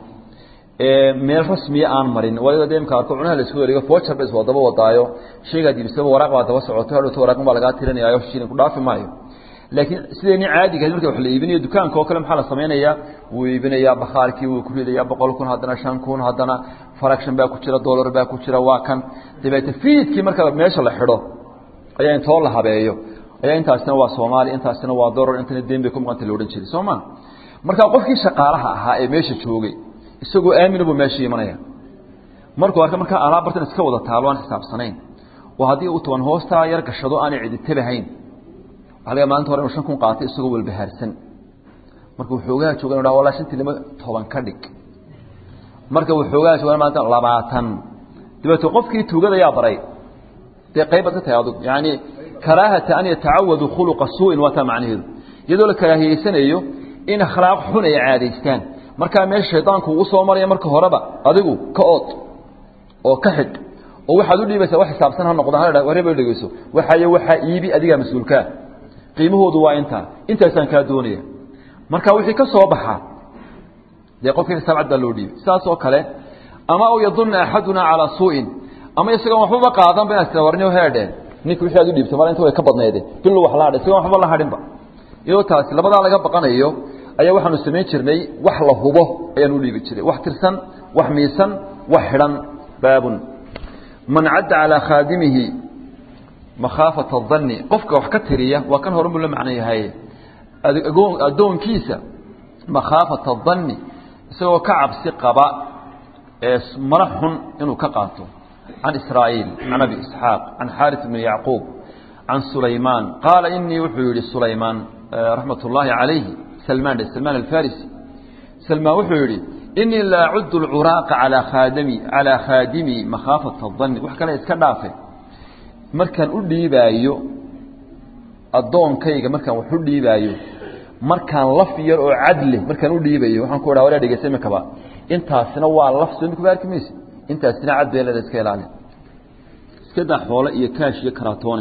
meel rasmiya aan marin waliba de imka arko cunaha la isku wareego foojar ba iswaa daba wadaayo shaygaad iibsaba waraaq baa daba socoto hadhowto waraaqun baa lagaa tirinayaayo shilin ku dhaafi maayo laakiin sideenii caadiga marka wax la iibinayo dukaanka oo kale maxaa la samaynayaa wuu iibinayaa bakhaarkii wuu ku ridayaa boqol kun haddana shan kun haddana faragshan baa ku jira dollar baa ku jira waa kan dabeete fiidkii marka meesha la xidho ayaa intoo la habeeyo ayaa intaasina waa soomaali intaasina waa dollar intana deen bay ku maqanta la odhan jiray soo ma marka qofkii shaqaalaha ahaa ee meesha joogay isagoo aamina buu meesha imanaya markuu arka markaa alaab bartan iska wada taalo aan xisaabsanayn oo haddii uu toban hoostaa yar gashado aanay cidi tabahayn waxa laga maalinta hore inu shan kun qaatay isagoo walbahaarsan marka waxoogaha jooga inu dhaha walaa shantii lima toban ka dhig marka waxoogaha jooga maalinta labaatan dabeeto qofkii tuugada yaa baray dee qayb baad ka tahay adug yacni karaahata an yatacawadu khuluqa suu'in waa taa macnaheedu iyadoo la karaahiyeysanayo in akhlaaq xun ay caadaystaan markaa meesha shaydaanku uu soo maraya marka horeba adigu ka ood oo ka xidh oo waxaad u dhiibaysaa wax xisaabsan ha noqdaan ha wareba dhegeyso waxaayo waxaa iibi adigaa mas-uulkaa qiimahoodu waa intaa intaasaan kaa doonaya marka wixii ka soo baxa dee qofkii xisaab cad baa loo dhiibay sidaas oo kale ama aw yadunna axaduna calaa suu'in ama isagoon waxbaba qaadanba inaad tira warniyo heedhe ninka wixii aad u dhiibtay mar inta way ka badnayde bilu wax la hadhay isagoon waxba la hadhinba iyadoo taasi labadaa laga baqanayo ayaa waxaanu samayn jirnay wax la hubo ayaan u dhiibi jiray wax tirsan wax miisan wax xidhan baabun man cadda calaa khaadimihi makhaafata adanni qofka wax ka tiriya waa kan hore buu la macno yahay addoonkiisa makhaafata adanni isagoo ka cabsi qaba ee mala xun inuu ka qaato can israa'iil can abi isxaaq can xaaris bni yacquub can sulaymaan qaala inii wuxuu yihi sulaymaan raxmat ullaahi calayhi سلمان سلمان الفارسي سلمان wuxuu yihi إنii la أcud الcuraaqa عalى khaadmi عalى khaadimi makhaafata الظن wax kale iska dhaafe markaan u dhiibaayo addoonkayga markaan wax u dhiibaayo markaan laf yar oo cadle markaan u dhiibayo waxaan ku dhaha walaa dhegeysa imikaba intaasina waa laf soo imika arki mayse intaasina cad bee leeda iska ilaali iska daa xoole iyo kaash iyo karaatoone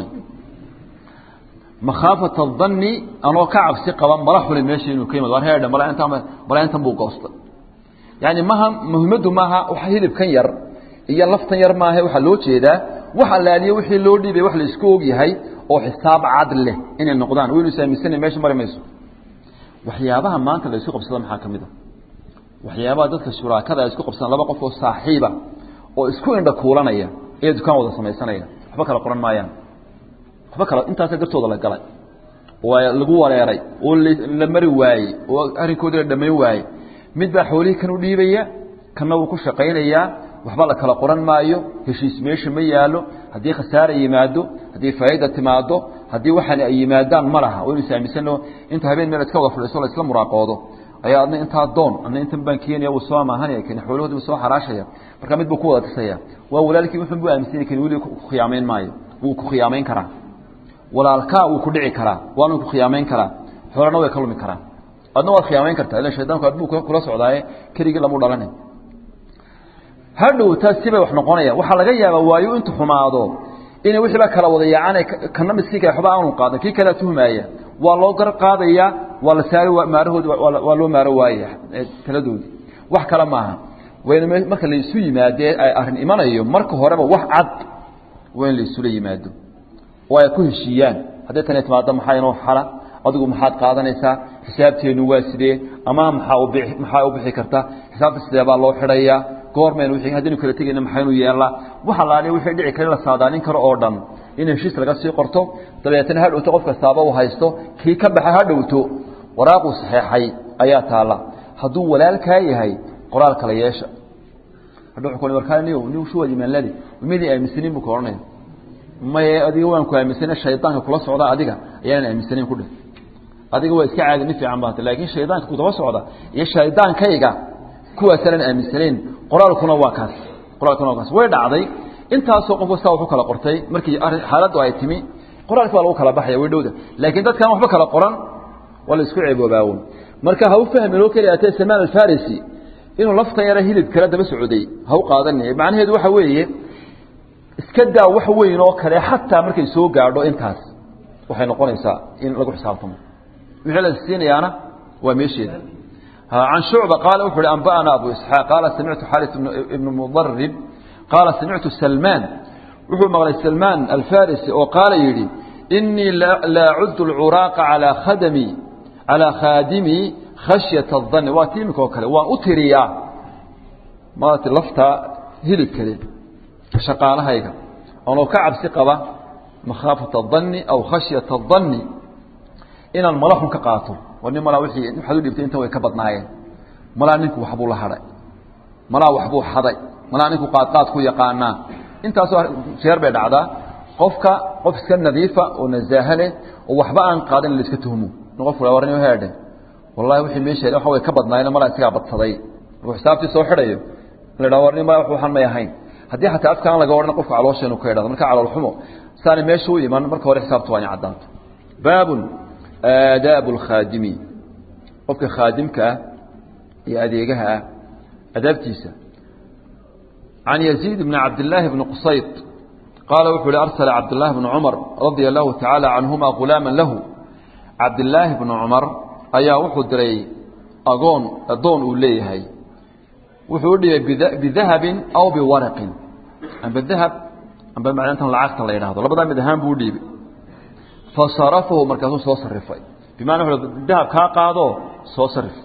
makhaafata adanni anoo ka cabsi qaba mala xuli meesha inuu ka yimad war heedhe mala inta mala intan buu goostay yaani maha muhimaddu maaha waxa hilibkan yar iyo laftan yar maaha waxaa loo jeedaa wax allaaliye wixii loo dhiibay wax la isku og yahay oo xisaab cad leh inay noqdaan waynu saamisanay meesha mari mayso waxyaabaha maanta la isku qabsada maxaa ka mid a waxyaabaha dadka shuraakada ay isku qabsadaan laba qof oo saaxiiba oo isku indha kuulanaya ee dukaan wada samaysanaya waxba kala qoran maayaan waxba kala intaasa gartooda la galay waa lagu wareeray oo la mari waayey oo arrinkoodii la dhamayn waayey mid baa xoolihii kan u dhiibaya kanna wuu ku shaqaynayaa waxba la kala qoran maayo heshiis meesha ma yaalo haddii khasaara yimaado haddii faa'iida timaado haddii waxaan ay yimaadaan ma laha waynu isaaminsanno inta habeen meel iska wada fadhiiso la isla muraaqoodo ayaa adna intaa doon adna intan baan keenaya wuu soo amaahanaya kani xoolahoodi wuu soo xaraashaya marka mid buu ku wada tisaya waa walaalkii wuxun buu aaminsan yahay kani weli ku khiyaamayn maayo wuu ku khiyaamayn karaa walaalkaa wuu ku dhici karaa waanu ku khiyaamayn karaa xoolana way ka lumi karaan adna waad khiyaamayn kartaa ila shaydaanku adbuu kula socdaaye keligii lamu dhalanay hadhow taas sibay wax noqonayaan waxaa laga yaabaa waayo intu xumaado inay wixiiba kala wada yaacaan kana miskiinka waxba aanu qaadan kii kalea tuhmaaya waa loo gar qaadayaa waa la saari maarahoodi waa loo maaro waaya taladoodii wax kale maaha wayna marka la isu yimaadee ay arrin imanayo marka horeba wax cad waa in la isula yimaado oo ay ku heshiiyaan hadday tani timaado maxaa inoo xala adigu maxaad qaadanaysaa xisaabteenu waa sidee ama maxaa u bixi maxaa u bixi karta xisaabta sidee baa loo xidhayaa goormaynu wixii haddaynu kala tegayna maxaynu yeelnaa waxa laaliya wixii dhici kara la saadaalin karo oo dhan in heshiis laga sii qorto dabeetana ha dhowto qof kastaaba uu haysto kii ka baxa ha dhowto waraaquu saxeexay ayaa taalla hadduu walaalkaa yahay qoraal kala yeesha hadha wuxuu ku warkaa niyow niw shuwad imaanladi midii aaminsaniin buu ka odhanaya maye adiga waan ku aaminsana shaydaanka kula socda adiga ayaanan aaminsanayn ku dheh adiga waa iska caadi nin fiican baata laakiin shaydaanka kudaba socda iyo shaydaankayga kuwaasaanan aaminsanayn qoraalkuna waa kaas qoraalkuna waa kaas way dhacday intaasoo qof kastaa wuxuu kala qortay markii arrin xaaladdu ay timi qoraalki baa lagu kala baxaya way dhowda laakiin dadkaan waxba kala qoran waa la isku ceeboobaawoon marka ha u fahmin oo keliya atee samaan alfarisi inuu laftan yara hilib kala daba socday ha u qaadanaya macnaheedu waxa weeye iska daa wax weyn oo kale xataa markay soo gaadho intaas waxay noqonaysaa in lagu xisaabtamo wixii la siinayaana waa meesheeda عن شعبة قال وحر أنبأنا أبو إسحاق قال سمعت حارث بن مضرب قال سمعت سلمان وحر مغلي سلمان الفارسي وقال يري إني لا, لا عد العراق على خدمي على خادمي خشية الظن واتيمك وكله وأتريا ما تلفتا هلب كله شقالها هيك أنا كعب ثقبة مخافة الظن أو خشية الظن إن الملح كقاطر nin malaa wixii waxaad u dhibtay inta way ka badnaayeen malaa ninku waxbuu la hadhay malaa waxbuu xaday malaa ninku qaadqaad ku yaqaanaa intaasoo jeer bay dhacdaa qofka qof iska nadiifa oo nasaaha leh oo waxba aan qaadan la iska tuhmo in qof wala warni heedhe wallahi wixii meesha waxa way ka badnaayeen malaa isagaa badsaday markuu xisaabtii soo xidhayo la dhaho warni malaa waxaan may ahayn haddii xataa afkaan laga odhan qofka caloosheenu ka idhahdo marka calool xumo saani meesha u iman marka hore xisaabtu waa in caddaato baabun aadaabu alkhaadimi qofka khaadimka ah iyo adeegaha ah adaabtiisa can yaziid bni cabdillaahi bni qusayd qaala wuxuu uhi arsala cabdillaahi bnu cumar radia allahu tacaala canhuma ghulaama lahu cabdillaahi bnu cumar ayaa wuxuu diray agoon addoon uu leeyahay wuxuu u dhibay bidahabin aw biwaraqin amba dahab amba macnantan lacagta la yidhahdo labadaa mid ahaan buu u dhiibay fasarafahu markaasuu soo sarifay bimana wuxuu dahab kaa qaado soo sarif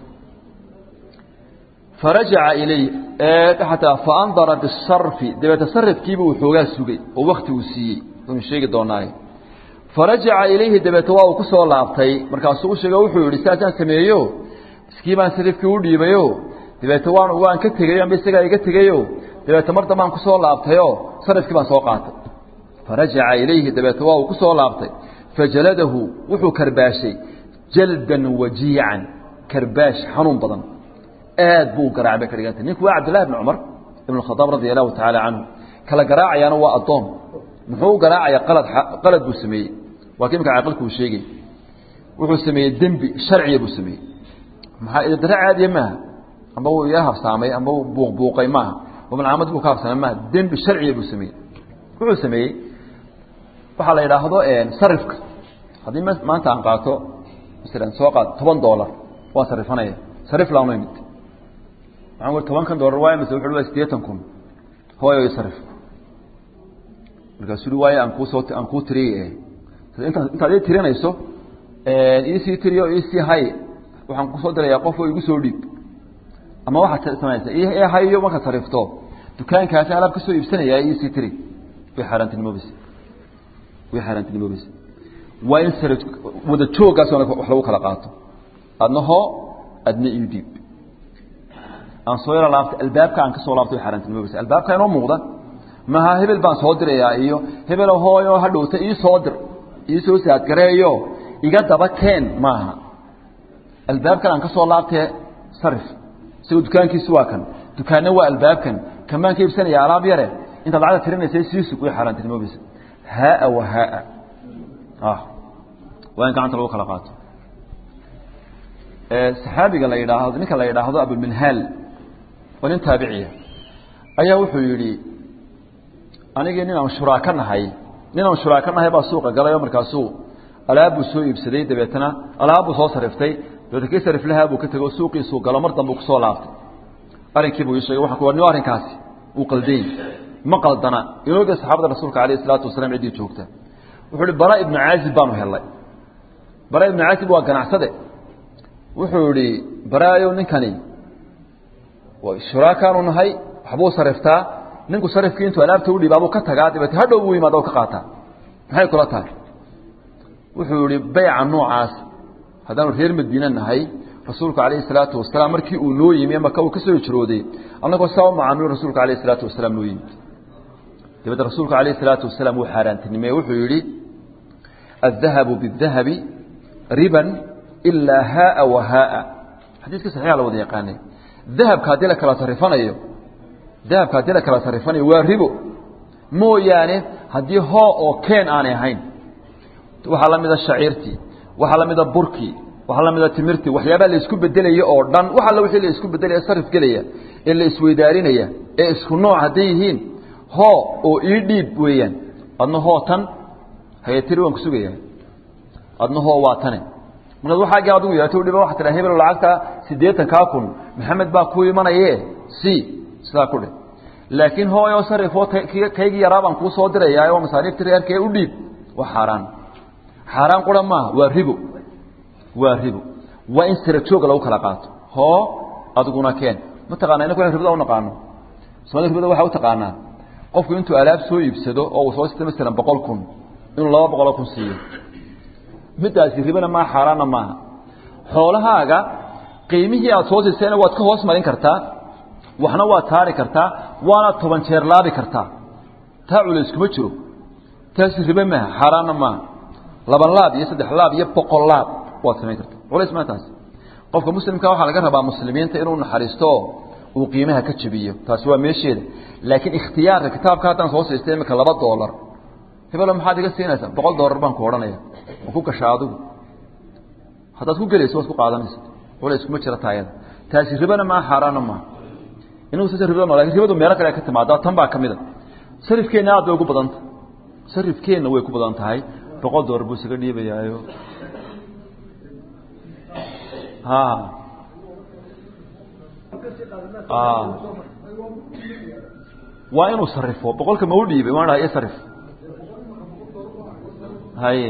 farajaca ilay xataa faandara bisarfi dabeeta sarifkiiba uu xoogaa sugay oo wakti uu siiyey unu sheegi doonaaye farajaca ilayhi dabeeta waa uu ku soo laabtay markaasuu u sheego wuxuu yihi saasaan sameeyo iskii baan sarifkii u dhiibayo dabeeta waan waan ka tegayo amba isagaa iga tegayo dabeeta mar dambaan kusoo laabtayo sarifkii baan soo qaatay farajaca ilayhi dabeeta waa uu ku soo laabtay fajaladahu wuxuu karbaashay jaldan wajiican karbaash xanuun badan aad buu garaacay bay ka dhigantay ninku waa cabdillahi bn cumar ibn khadaab radia allahu tacaala canhu kala garaacayaana waa addoon muxuu u garaacayaa qalad qalad buu sameeyey waa ki imka caaqilku uu sheegay wuxuu sameeyey dembi sharciya buu sameeyey maxaa idadare caadiya maaha amba wuu iga habsaamay amba uu buuqbuuqay maaha malcamad buu ka habsaamay maaha dembi sharciya buu sameeyey wuxuu sameeyey waxaa la yidhaahdo sarifka haddii maanta aan qaato masalan soo qaad toban dollar waan sarifanaya sarif laama imid waxaan ui tobankan dollar waay mase wuxu waa sideetan kun hooyo sarif markaasuu ui waayo aan kuusoo aan kuu tiriyay inta intaad ii tirinayso iisii tiriyo iisii hay waxaan kusoo dirayaa qof oo igu soo dhiib ama waxaad samaysa i hayo markaad sarifto dukaankaasi alaab kasoo iibsanaya iisii tiri way xaaraantinimoobaysa way xaaraantinimoobaysa waa in sara wada jooggaas wax lagu kala qaato adna hoo adna ii dhiib aan soo yaro laabtay albaabka aan ka soo laabtay way xaaraantinimoobeysa albaabka inoo muuqda maha hebel baan soo dirayaa iyo hebelo hooyo hadhowta ii soo dir ii soo saadgareeyo iga daba keen maaha albaabkan aan ka soo laabtee sarif isagoo dukaankiisu waa kan dukaanna waa albaabkan kamaan ka iibsanaya alaab yare intaad lacagta tirinaysa siisug way xaaraantinimoobeysa haaa wa haaa ah waa in gacanta lagu kala qaato saxaabiga la yidhaahdo ninka la yidhaahdo abuminhaal oo nin taabiciya ayaa wuxuu yidhi anigii nin aan shuraaka nahay nin aan shuraaka nahay baa suuqa galay oo markaasuu alaabbuu soo iibsaday dabeetana alaabbuu soo sariftay dabeetna kii sariflahaa buu ka tegey oo suuqiisuu galo mar dambe uu kusoo laabtay arrinkii buu ii sheegay waxaan ku warniyo arrinkaasi uu qaldayn ma qaldana inooga saxaabada rasuulka alayh isalaatu wasalaam ciddii joogta wuxuu ihi bara ibnu caazib baanu helnay bara ibnu caazib waa ganacsade wuxuu idhi baraayow ninkani shuraakaanu nahay waxbuu sariftaa ninku sarifkii intuu alaabta udhiibaabuu ka tagaa dabeete hadhow buu yimaada o ka qaataa maxay kula tahay wuxuu yihi bayca noocaas haddaanu reer madiine nahay rasuulku calayhi salaatu wasalaam markii uu noo yimi maka uu ka soo hijrooday annagoo saa u macaamilo rasuulka alayh salaatu wasalaam noo yimid dabeete rasuulku alayh salaatu wasalaam wuu xaaraantinimeye wuxuu yidhi الذahabu bالdahabi riban ilaa haaa wa haaa xadiiska saxiixa la wada yaqaanay dahabka haddii la kala sarifanayo dahabka haddii la kala sarifanayo waa ribo mooyaane haddii hoo oo keen aanay ahayn waxaa la mida shaciirtii waxaa la mida burkii waxaa la mida timirtii waxyaabaa la isku bedelaya oo dhan wax alla wixii la isku bedelaya sarif gelaya ee la isweydaarinaya ee isku nooc hadday yihiin hoo oo ii dhiib weeyaan adna hoo tan hayatiri waan ku sugayaa adna hoo waa tane markaad waxaagii adigu yeeto dhiba waxa tiraa hebel lacagta siddeetankaa kun maxamed baa ku imanaye c sidaa ku dheh laakiin hooyo sarifoo kaygii yaraa baan kuu soo dirayaa oo masaariifti reerkee u dhiib waa xaaraan xaaraan qura maaha waa ribo waa ribo waa in sira jooga lagu kala qaato hoo adiguna keen mataqana inaku ribada unaqaano soomaalida ribada waxaa u taqaanaa qofku intuu alaab soo iibsado oo uu soo sita masalan boqol kun inuu laba boqoloo kun siiyo middaasi ribana maaha xaaraanna maaha xoolahaaga qiimihii aada soo siisayna waad ka hoos marin kartaa waxna waad taari kartaa waana toban jeer laabi kartaa taa culays kuma jiro taasi ribe maaha xaaraanna maaha laba laab iyo saddex laab iyo boqol laab waad samayn kartaa culays maa taasi qofka muslimka waxaa laga rabaa muslimiinta inuu naxariisto uu qiimaha ka jabiyo taasi waa meesheeda laakiin ikhtiyaarka kitaabka haddaan soo siistay imika laba doolar hebelo maxaad iga siinaysaa boqol doolar baan ku odhanaya ma ku gashaa adigu haddaad ku gelayso waad ku qaadanaysa culays kuma jira taayada taasi ribana maaha xaaraana maaha inagu sasa ribada no lakin ribadu meelo kale ka timaada tan baa ka mid a sarifkeenna aad bay ugu badanta sarifkeenna way ku badan tahay boqol doolar buu isaga dhiibayaayo ha waa inuu sarifo boqolka ma u dhiibay waan dhaha sarif haye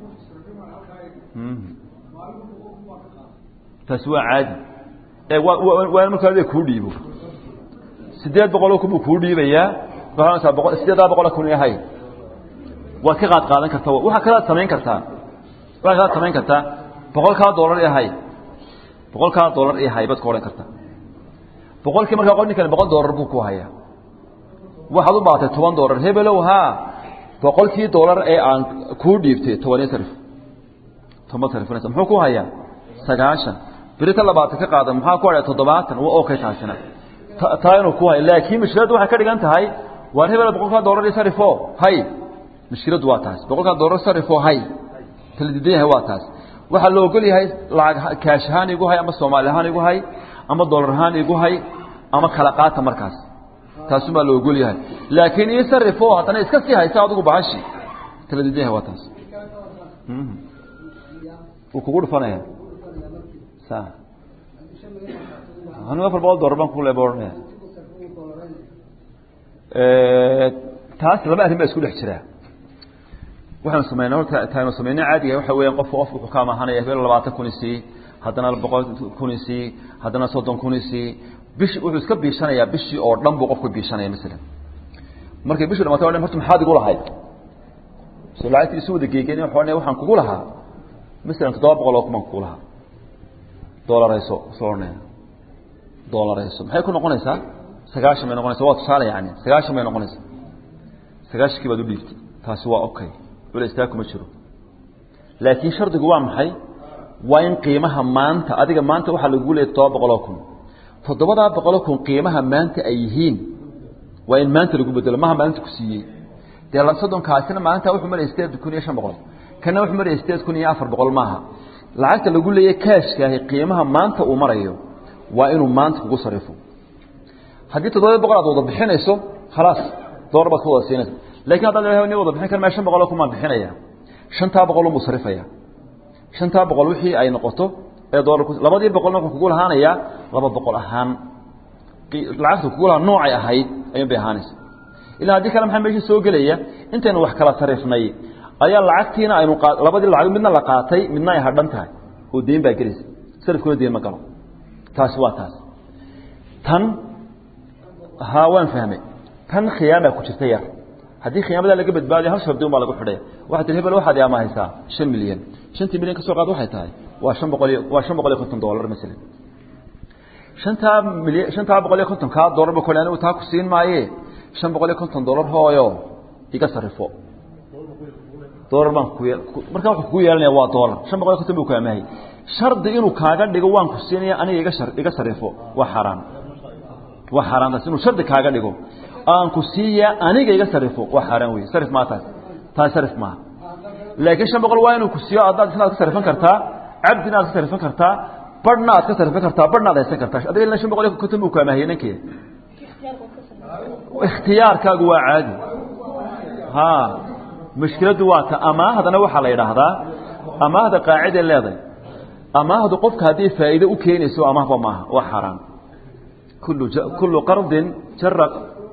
taasi waa caadi e waa in markaa kuu dhiibo sideed boqoloo kun buu kuu dhiibayaa waaa boqol sideedaa boqola kun hay waad ka qaad qaadan karta waxaa kalaad samayn kartaa waxaa kalaad samayn kartaa boqolkaa doolar i hay boqolkaa doolar i hay baad ku odhan kartaa boqolkii markaa qol ninkani boqol doolar buu ku hayaa waxaad u baatay toban doolar hebelow haa boqolkii doolar ee aan kuu dhiibtay tobaniyo sarif toban sarifnaysa muxuu ku hayaa sagaashan berita labaatan ka qaada maxaa ku hadhay toddobaatan waa okay taasina taa inuu ku hayo laakiin mushkiladdu waxay ka dhigan tahay waar hebel boqolkaa doolar iyo sarifo hay mushkiladdu waa taas boqolkaa doolar sarifo hay kala diidan yahay waa taas waxaa la ogol yahay lacag kaash ahaan igu hay ama soomaali ahaan igu hay ama doolar ahaan igu hay ama kala qaata markaas taasumaa la ogol yahay laakiin ii sarifo haddana iska sii haysa adigu bahashi kala diidan yahay waa taas wuu kugu dhufanaya sa anu afar boqol doolar baan kule ohanaya taas laba arrin baa isku dhex jiraa waxaanu sameynaa horta taanu sameynay caadiga waxa weeyaan qofka qofka wuxuu ka amahanaya hebel labaatan kun isii haddana boqol kun isii haddana soddon kun isii bishi wuxuu iska biishanayaa bishii oo dhan buu qofku biishanaya masalan markay bishii dhamaatay o dhan horta maxaad igu lahayd so lacagtii isu wada geegen waxaan kugu lahaa masalan toddoba boqol oo kumaan kugu lahaa doolarayso soo odhanaya doolarayso maxay ku noqonaysaa sagaashan bay noqonaysa waa tusaale yani sagaashan bay noqonaysaa sagaashankii baad u dhiibtay taasi waa okay culeystaa kuma jiro laakiin shardigu waa maxay waa in qiimaha maanta adiga maanta waxaa lagu leeyay toddoba boqoloo kun toddobadaa boqoloo kun qiimaha maanta ay yihiin waa in maanta lagu bedelo maha maalinta ku siiyey dee la soddonkaasina maalinta wuxuu maraya sideed kun iyo shan boqol kana wuxuu maraya sideed kun iyo afar boqol maaha lacagta lagu leeyay kaashkaahi qiimaha maanta uu marayo waa inuu maanta kugu sarifo haddii toddoba boqol aad wada bixinayso khalaas doolar baad ka wada siinaysa lakin haddaad ilahay ni wada bixin kar maya shan boqoloo kumaan bixinaya shantaa boqol unbuu sarifaya shantaa boqol wixii ay noqoto ee doolar labadii boqolna wuxuu kugu lahaanayaa laba boqol ahaan lacagta kugu lahaa noocay ahayd ayuun bay ahaanaysa ilaa haddii kale maxaa meesha soo gelaya intaynu wax kala sarifnay ayaa lacagtiina aynu labadii lacag midna la qaatay midna ay hadhan tahay oo deyn baa gelaysa sarifkuna deyn ma galo taasi waa taas tan ha waan fahmay tan khiyaamaa ku jirta yar haddii khiyaamadaa laga badbaadiyo hal shardi un baa lagu xidhaya waxaa tii hebel waxaad amaahaysaa shan milyan shantii milyan ka soo qaad waxay tahay waa shan boqol iyo waa shan boqol iyo konton dollar masalan shantaa milyan shantaa boqol iyo konton kaa dollar ba kole anigu taa ku siin maaye shan boqol iyo konton dollar hooyo iga sarifo dollar baan ku markaa wuxuu kugu yeelanaya waa dollar shan boqol iyo konton buu ku amaahay shardi inuu kaaga dhigo waan ku siinaya aniga iga shar iga sarifo waa xaaraan waa xaaraan taas inuu shardi kaaga dhigo aan ku siiya aniga iga sarifo waa xaaraan wey sarif maa taas taas sarif maaha laakiin shan boqol waa inuu ku siiyo adaad isna ad ka sarifan kartaa cabdina aad ka sarifan kartaa barhna aad ka sarifan kartaa barhna ad haysan kartaa adiga ilaa shan boqol iyo konton buu ku amaahiyey ninkeeda ikhtiyaarkaagu waa caadi ha mushkiladdu waa ta amaahdana waxaa la yidhaahdaa amaahda qaaciday leedahay amaahdu qofka haddii faa'iido u keenayso amaahba maaha waa xaaraan kullu kullu qardin jara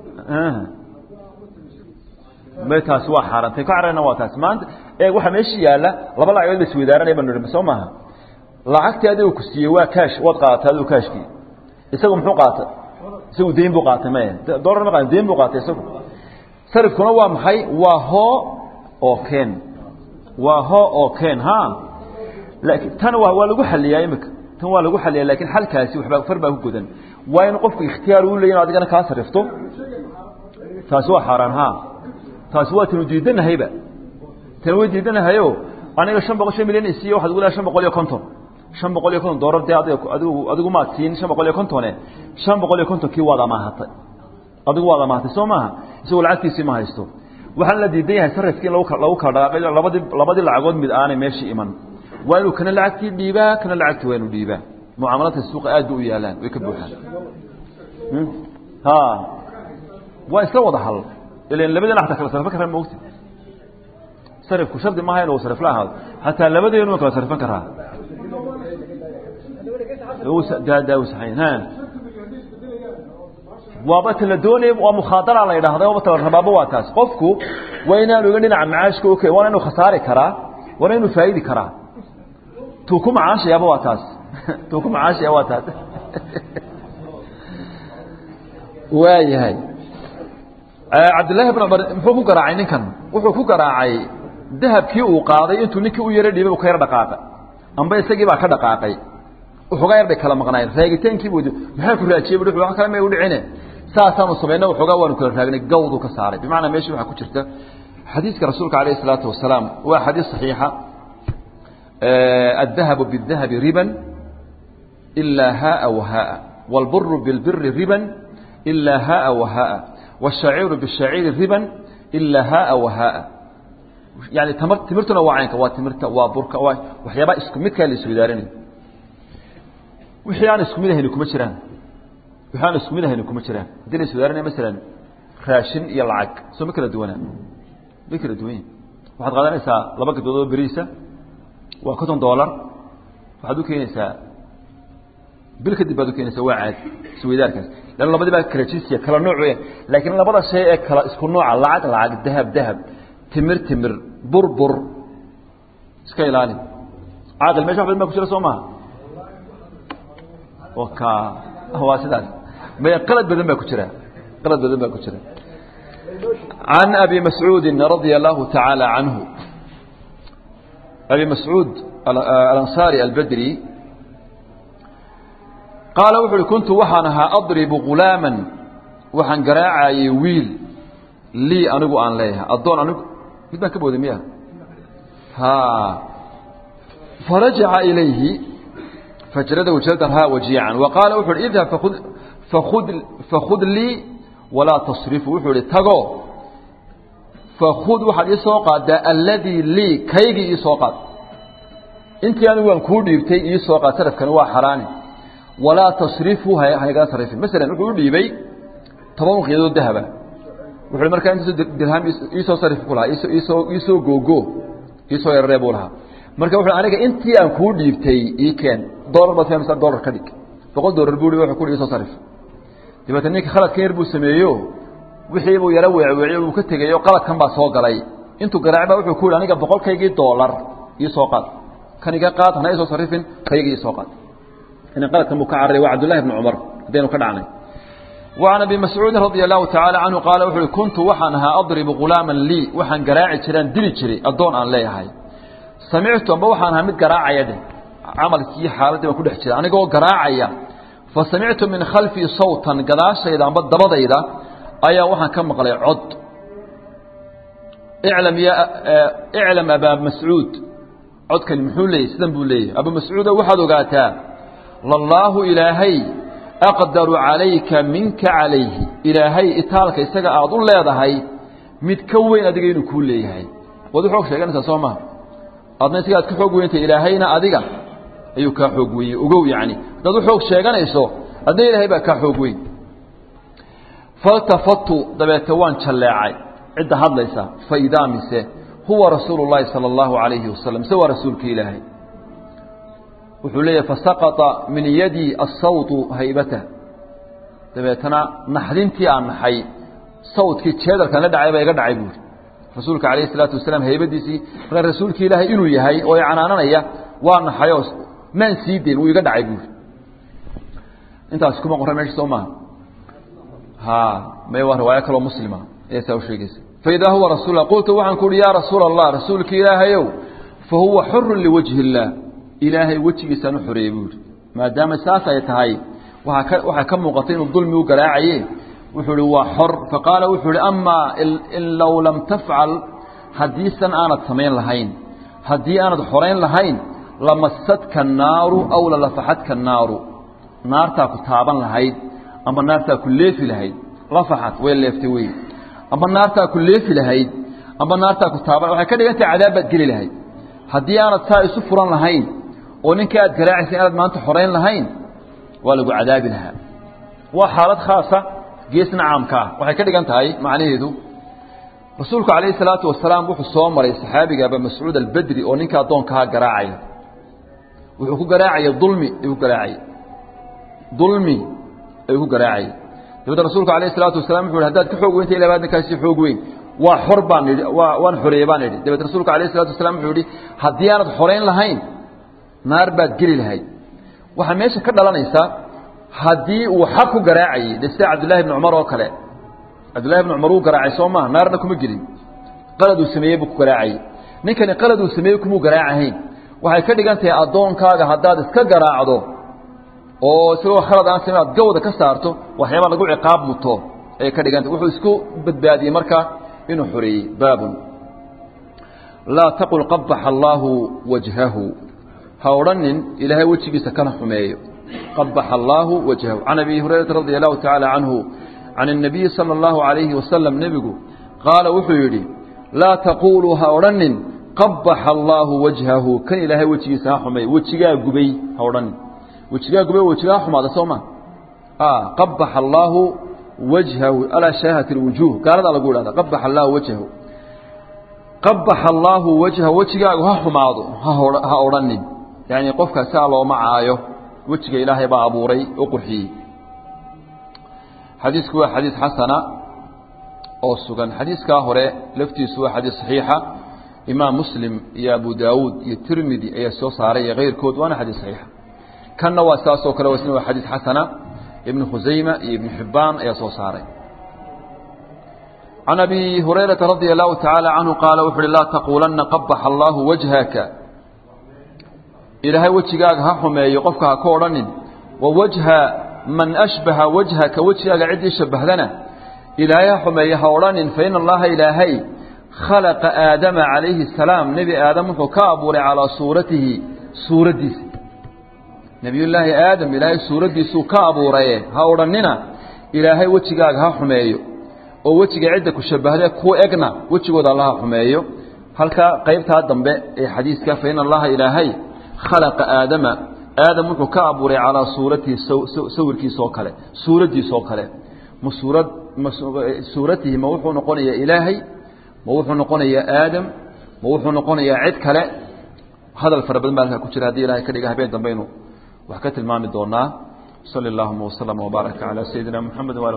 may taasi waa xaarantay ka cararna waa taasi maanta ee waxaa meesha yaalla laba lacagood la isweydaaranaya banu nihi soo maaha lacagtii adigu ku siiyey waa kaash waad qaadatay adigu kaashkii isagu muxuu qaatay isagu deyn buu qaatay maya dollar ma qaatay deyn buu qaatay isagu sarifkuna waa maxay waa hoo oo keen waa hoo oo keen ha laakiin tan waa waa lagu xaliyaa imika tan waa lagu xaliyaa laakiin xalkaasi waxbaa far baa ku godan waa in qofku ikhtiyaar uu leeyahay adigana kaa sarifto taasi waa xaaraan ha taasi waa tanu diidanahayba tan way diidanahayo aniga shan boqol shan milyan isiiyo waxaad ugu leedahay shan boqol iyo konton shan boqol iyo konton doolar dee adiga adigu adigu maad siin shan boqol iyo kontone shan boqol iyo kontonkii waad amaahatay adigu waad amaahatay soo maaha isagoo lacagtiisii ma haysto waxaan la diidan yahay sarifkii in lagu lagu kala dhaqaaqay labadii labadii lacagood mid aanay meeshii iman waa inuu kana lacagtii dhiibaa kana lacagtii waa inuu dhiibaa mucaamalaadka suuqa aad bay u yaalaan way ka buuxaan ha waa isla wada hal ilan labadeen xataa kala sarfan karaa maogti sarifku shardi maaha inuu sarif la ahaado xataa labadeenu waa kala sarfan karaa waaba tala doonaya waa mukhaadara la yidhaahda waaba tala rabaaba waa taas qofku waa inaanu iga dhinaca macaashka ok waana inuu khasaari karaa waana inuu faa'idi karaa tuu ku macaashayaaba waa taas tuu ku macaashaya waa taas waayahay cabdillaahi bn cumar muxuu ku garaacay ninkan wuxuu ku garaacay dahabkii uu qaaday intuu ninkii u yaro dhiibay u ka yar dhaqaaqay amba isagii baa ka dhaqaaqay waxoogaa yar bay kala maqnaayeen raagitaankii buu maxaa ku raajiyey bu wax kale may u dhicine saasaanu samayna waxoogaa waanu kala raagnay gawdu ka saaray bimacnaa meeshii waxaa ku jirta xadiiska rasuulka alayh isalaatu wasalaam waa xadiis saxiixa addahabu bidahabi riban ilaa haaa wahaaa wاlburu bilbiri riban ilaa haaa wahaaa wالshaciiru bishaciiri riban ilaa haaa wahaaa yani tamar timirtuna waa caynka waa timirta waa burka waa waxyaabaa isku midkaa la iswadaarinayo wixii aan isku mid ahayni kuma jiraan wixii aan isku mid ahayni kuma jiraan haddii la iswadaarinaya masalan raashin iyo lacag soo ma kala duwanaa ma kala duwan yihin waxaad qaadanaysaa laba gadbood oo beriisa waa konton dollar waxaad u keenaysaa bil kadib baad u keenaysaa waa caadi isweydaarkaas lan labadii baa kala jinsiya kala nooc weya laakiin labada shay ee kala isku nooca lacag lacag dahab dahab timir timir bur bur iska ilaali caaqil mesha wax badan baa ku jira soo maha waa sidaas may qalad badan baa ku jira qalad badan baa ku jira عن أبي مسعود رضي الله تعالى عنه abi mascuud alansaari albedri qaala wuxu uhi kuntu waxaan ahaa adribu gulaaman waxaan garaacayay wiil lii anigu aan leeyahay addoon anigu mid baan ka booday miya ha farajaca ilayhi fajradahu jaldan ha wajiican wa qaala wuxu uhi idhab fakud fakud fakud lii walaa tasrifu wuxuu ihi tago fakud waxaad ii soo qaadaa alladii lii kaygii ii soo qaad intii anigu waan kuu dhiibtay ii soo qaad sarafkani waa xaraani walaa tasrifu haygala sarifin masalan wuxuu u dhiibay toban qiyadood dahaba wuxuu markaa intaasoo dirham iisoo sarif ku lahaa iisoo iisoo googo iisoo yararee buu lahaa marka wuxuu aniga intii aan kuu dhiibtay ii keen dollar baad fahmaysaa dollar ka dhig boqol dollar buu wuxuu ku iisoo sarif dabeetna ninka khaladkan yar buu sameeyo wixii buu yaro weecweeciyo uu ka tegayo qaladkan baa soo galay intuu garaacay baa wuxuu ku yidhi aniga boqolkaygii dollar ii soo qaad kan iga qaad hana isoo sarifin kaygii ii soo qaad in qaladkan buu ka carray waa cabdullahi ibn cumar haddaynu ka dhacnay وعن أبي مسعوud رضي الله تعالى عنه قال وxu كنت waxaan ahaa أضرب غuلاaما lيi waxaan garaaci jiraan dili jiray adoon aan leeyahay samictu amba waxaan ahaa mid garaacaya de camalkii xaaladii baan ku dhex jira anigoo garaacaya fasamictu min khalفii sawtan gadaashayda amba dabadayda ayaa waxaan ka maqlay cod اعلم ya اعلم abا masعوud codkani muxuu leeyay sidan buu leeyahy abu mascuudo waxaad ogaataa lallaahu ilaahay aqdaru calayka minka calayhi ilaahay itaalka isaga aada u leedahay mid ka weyn adiga inuu kuu leeyahay waad u xoog sheeganaysaa soo maha adna isaga aad ka xoog weyntay ilaahayna adiga ayuu kaa xoog wenyey ogow yacni haddaad u xoog sheeganayso adna ilaahay baa kaa xoog weyn faltafatu dabeete waan jalleecay cidda hadlaysa fa idaa mise huwa rasuulu llaahi sala allahu calayhi wasalam mise waa rasuulka ilaahay wuxuu leeyahay fasaqطa min yadii asawطu haybatah dabeetana naxdintii aan naxay sawdkii jeedalkan la dhacay baa iga dhacay buuri rasuulka alayh الsalaatu wasalaam haybadiisii markaa rasuulkii ilaahay inuu yahay oo i canaananaya waa naxayoo maan sii deyn wuu iga dhacay buuri intaasi kuma qoran meesha soo maaha ha may waa riwaayo kaloo muslima ee saa u sheegeysa faidaa huwa rasul qultu waxaan ku uhi ya rasuula الlah rasuulki ilaahayow fahuwa xuru liwajhi الlah ilaahay wejigiisaan u xoreeyey buu yihi maadaama saas ay tahay waaa ka waxaa ka muuqatay inuu dulmi u garaacaye wuxuu ihi waa xor faqaala wuxuu ihi amaa in low lam tafcal haddiisan aanad samayn lahayn haddii aanad xorayn lahayn lamasadka naaru aw lalafaxadka naaru naartaa ku taaban lahayd ama naartaa ku leefi lahayd lafaxad way leeftay wey ama naartaa ku leefi lahayd ama naartaa ku taaban waxay ka dhigan tahay cadaab baad geli lahayd haddii aanad saa isu furan lahayn oo ninka aad garaacaysa inaad maanta xorayn lahayn waa lagu cadaabi lahaa waa xaalad khaasa geesna caamka ah waxay ka dhigan tahay macnaheedu rasuulku calayhi salaatu wasalaam wuxuu soo maray saxaabiga aba mascuud albedri oo ninka addoonkaha garaacaya wuxuu ku garaacaya dulmi ayuu ku garaacayay dulmi ayuu ku garaacayay dabeedna rasuulku alayhi salaatu wasalaam wuxu uhi hadaad ka xoog weynta ila baad ninkaasi xoog weyn waa xor baan idhi waa waan xoreeyey baan idhi dabeed rasuulku alayh isalatu wasalaam wuxuu yihi haddii aanad xorayn lahayn naar baad geli lahayd waxaa meesha ka dhalanaysa haddii uu xaq ku garaacayey de sida cabdullahi ibni cumar oo kale cabdullahi ibni cumar wuu garaacay soo maha naarna kuma gelin qalad uu sameeyey buu ku garaacayey ninkani qalad uu sameeyey kumuu garaacahayn waxay ka dhigan tahay addoonkaaga haddaad iska garaacdo oo isagoo khalad aan samayn aad gawda ka saarto waxyaaba lagu ciqaab muto ayay ka dhigantah wuxuu isku badbaadiyey marka inuu xoreeyey baabun laa taqul qabaxa allaahu wajhahu ha odhanin ilaahay wejigiisa kana xumeeyo qabaxa allaahu wajhahu can abi hurayrata radia allahu tacaala canhu can الnabiyi salى اllahu عalayhi wasalam nebigu qaala wuxuu yidhi laa taquluu ha odhanin qabaxa allaahu wajhahu kan ilaahay wejigiisa ha xumeeyo wejigaa gubay ha odhanin wejigaa gubay wejigaa xumaada soo ma qabaxa allaahu wajhahu alaa shaahat اlwujuh gaaladaa lagu idhahda qabaxa allaahu wajhahu qabaxa allaahu wajhahu wejigaagu ha xumaado ha odhanin yani qofka saa looma caayo wejiga ilaahay baa abuuray oo qurxiyey xadiisku waa xadiis xasana oo sugan xadiiskaa hore laftiisu waa xadiis saxiixa imaam muslim iyo abu daawuud iyo tirmidi ayaa soo saaray iyo keyrkood waana xadiis saxiixa kanna waa saasoo kale isna waa xadiis xasana ibnu khusayma iyo ibnu xibbaan ayaa soo saaray can abi hurayrata radia allahu tacaala canhu qaala wuxu uhi laa taquulanna qabaxa allaahu wajhaka ilaahay wejigaaga ha xumeeyo qofka ha ka odhanin wa wajha man ashbaha wajhaka wejigaaga ciddii shabahdana ilaahay ha xumeeyo ha odhanin fa ina allaha ilaahay khalaqa aadama calayhi asalaam nebi aadam wuxuu ka abuuray calaa suuratihi suuraddiisa nebiyullaahi aadam ilaahay suuraddiisuu ka abuuraye ha odhannina ilaahay wejigaaga ha xumeeyo oo wejiga cidda ku shabahde ku egna wejigooda alla ha xumeeyo halkaa qaybtaa dambe ee xadiiska fa ina allaha ilaahay khalaqa aadama aadam wuxuu ka abuuray calaa suuratihi sawirkiisoo kale suuraddiisoo kale ma suurad ma suuratihi ma wuxuu noqonayaa ilaahay ma wuxuu noqonayaa aadam ma wuxuu noqonayaa cid kale hadal fara badan baa halkaa ku jira haddii ilahay ka dhiga habeen dambaynu wax ka tilmaami doonaa sali allahuma waslama wbaaraka calaa sayidina muxamed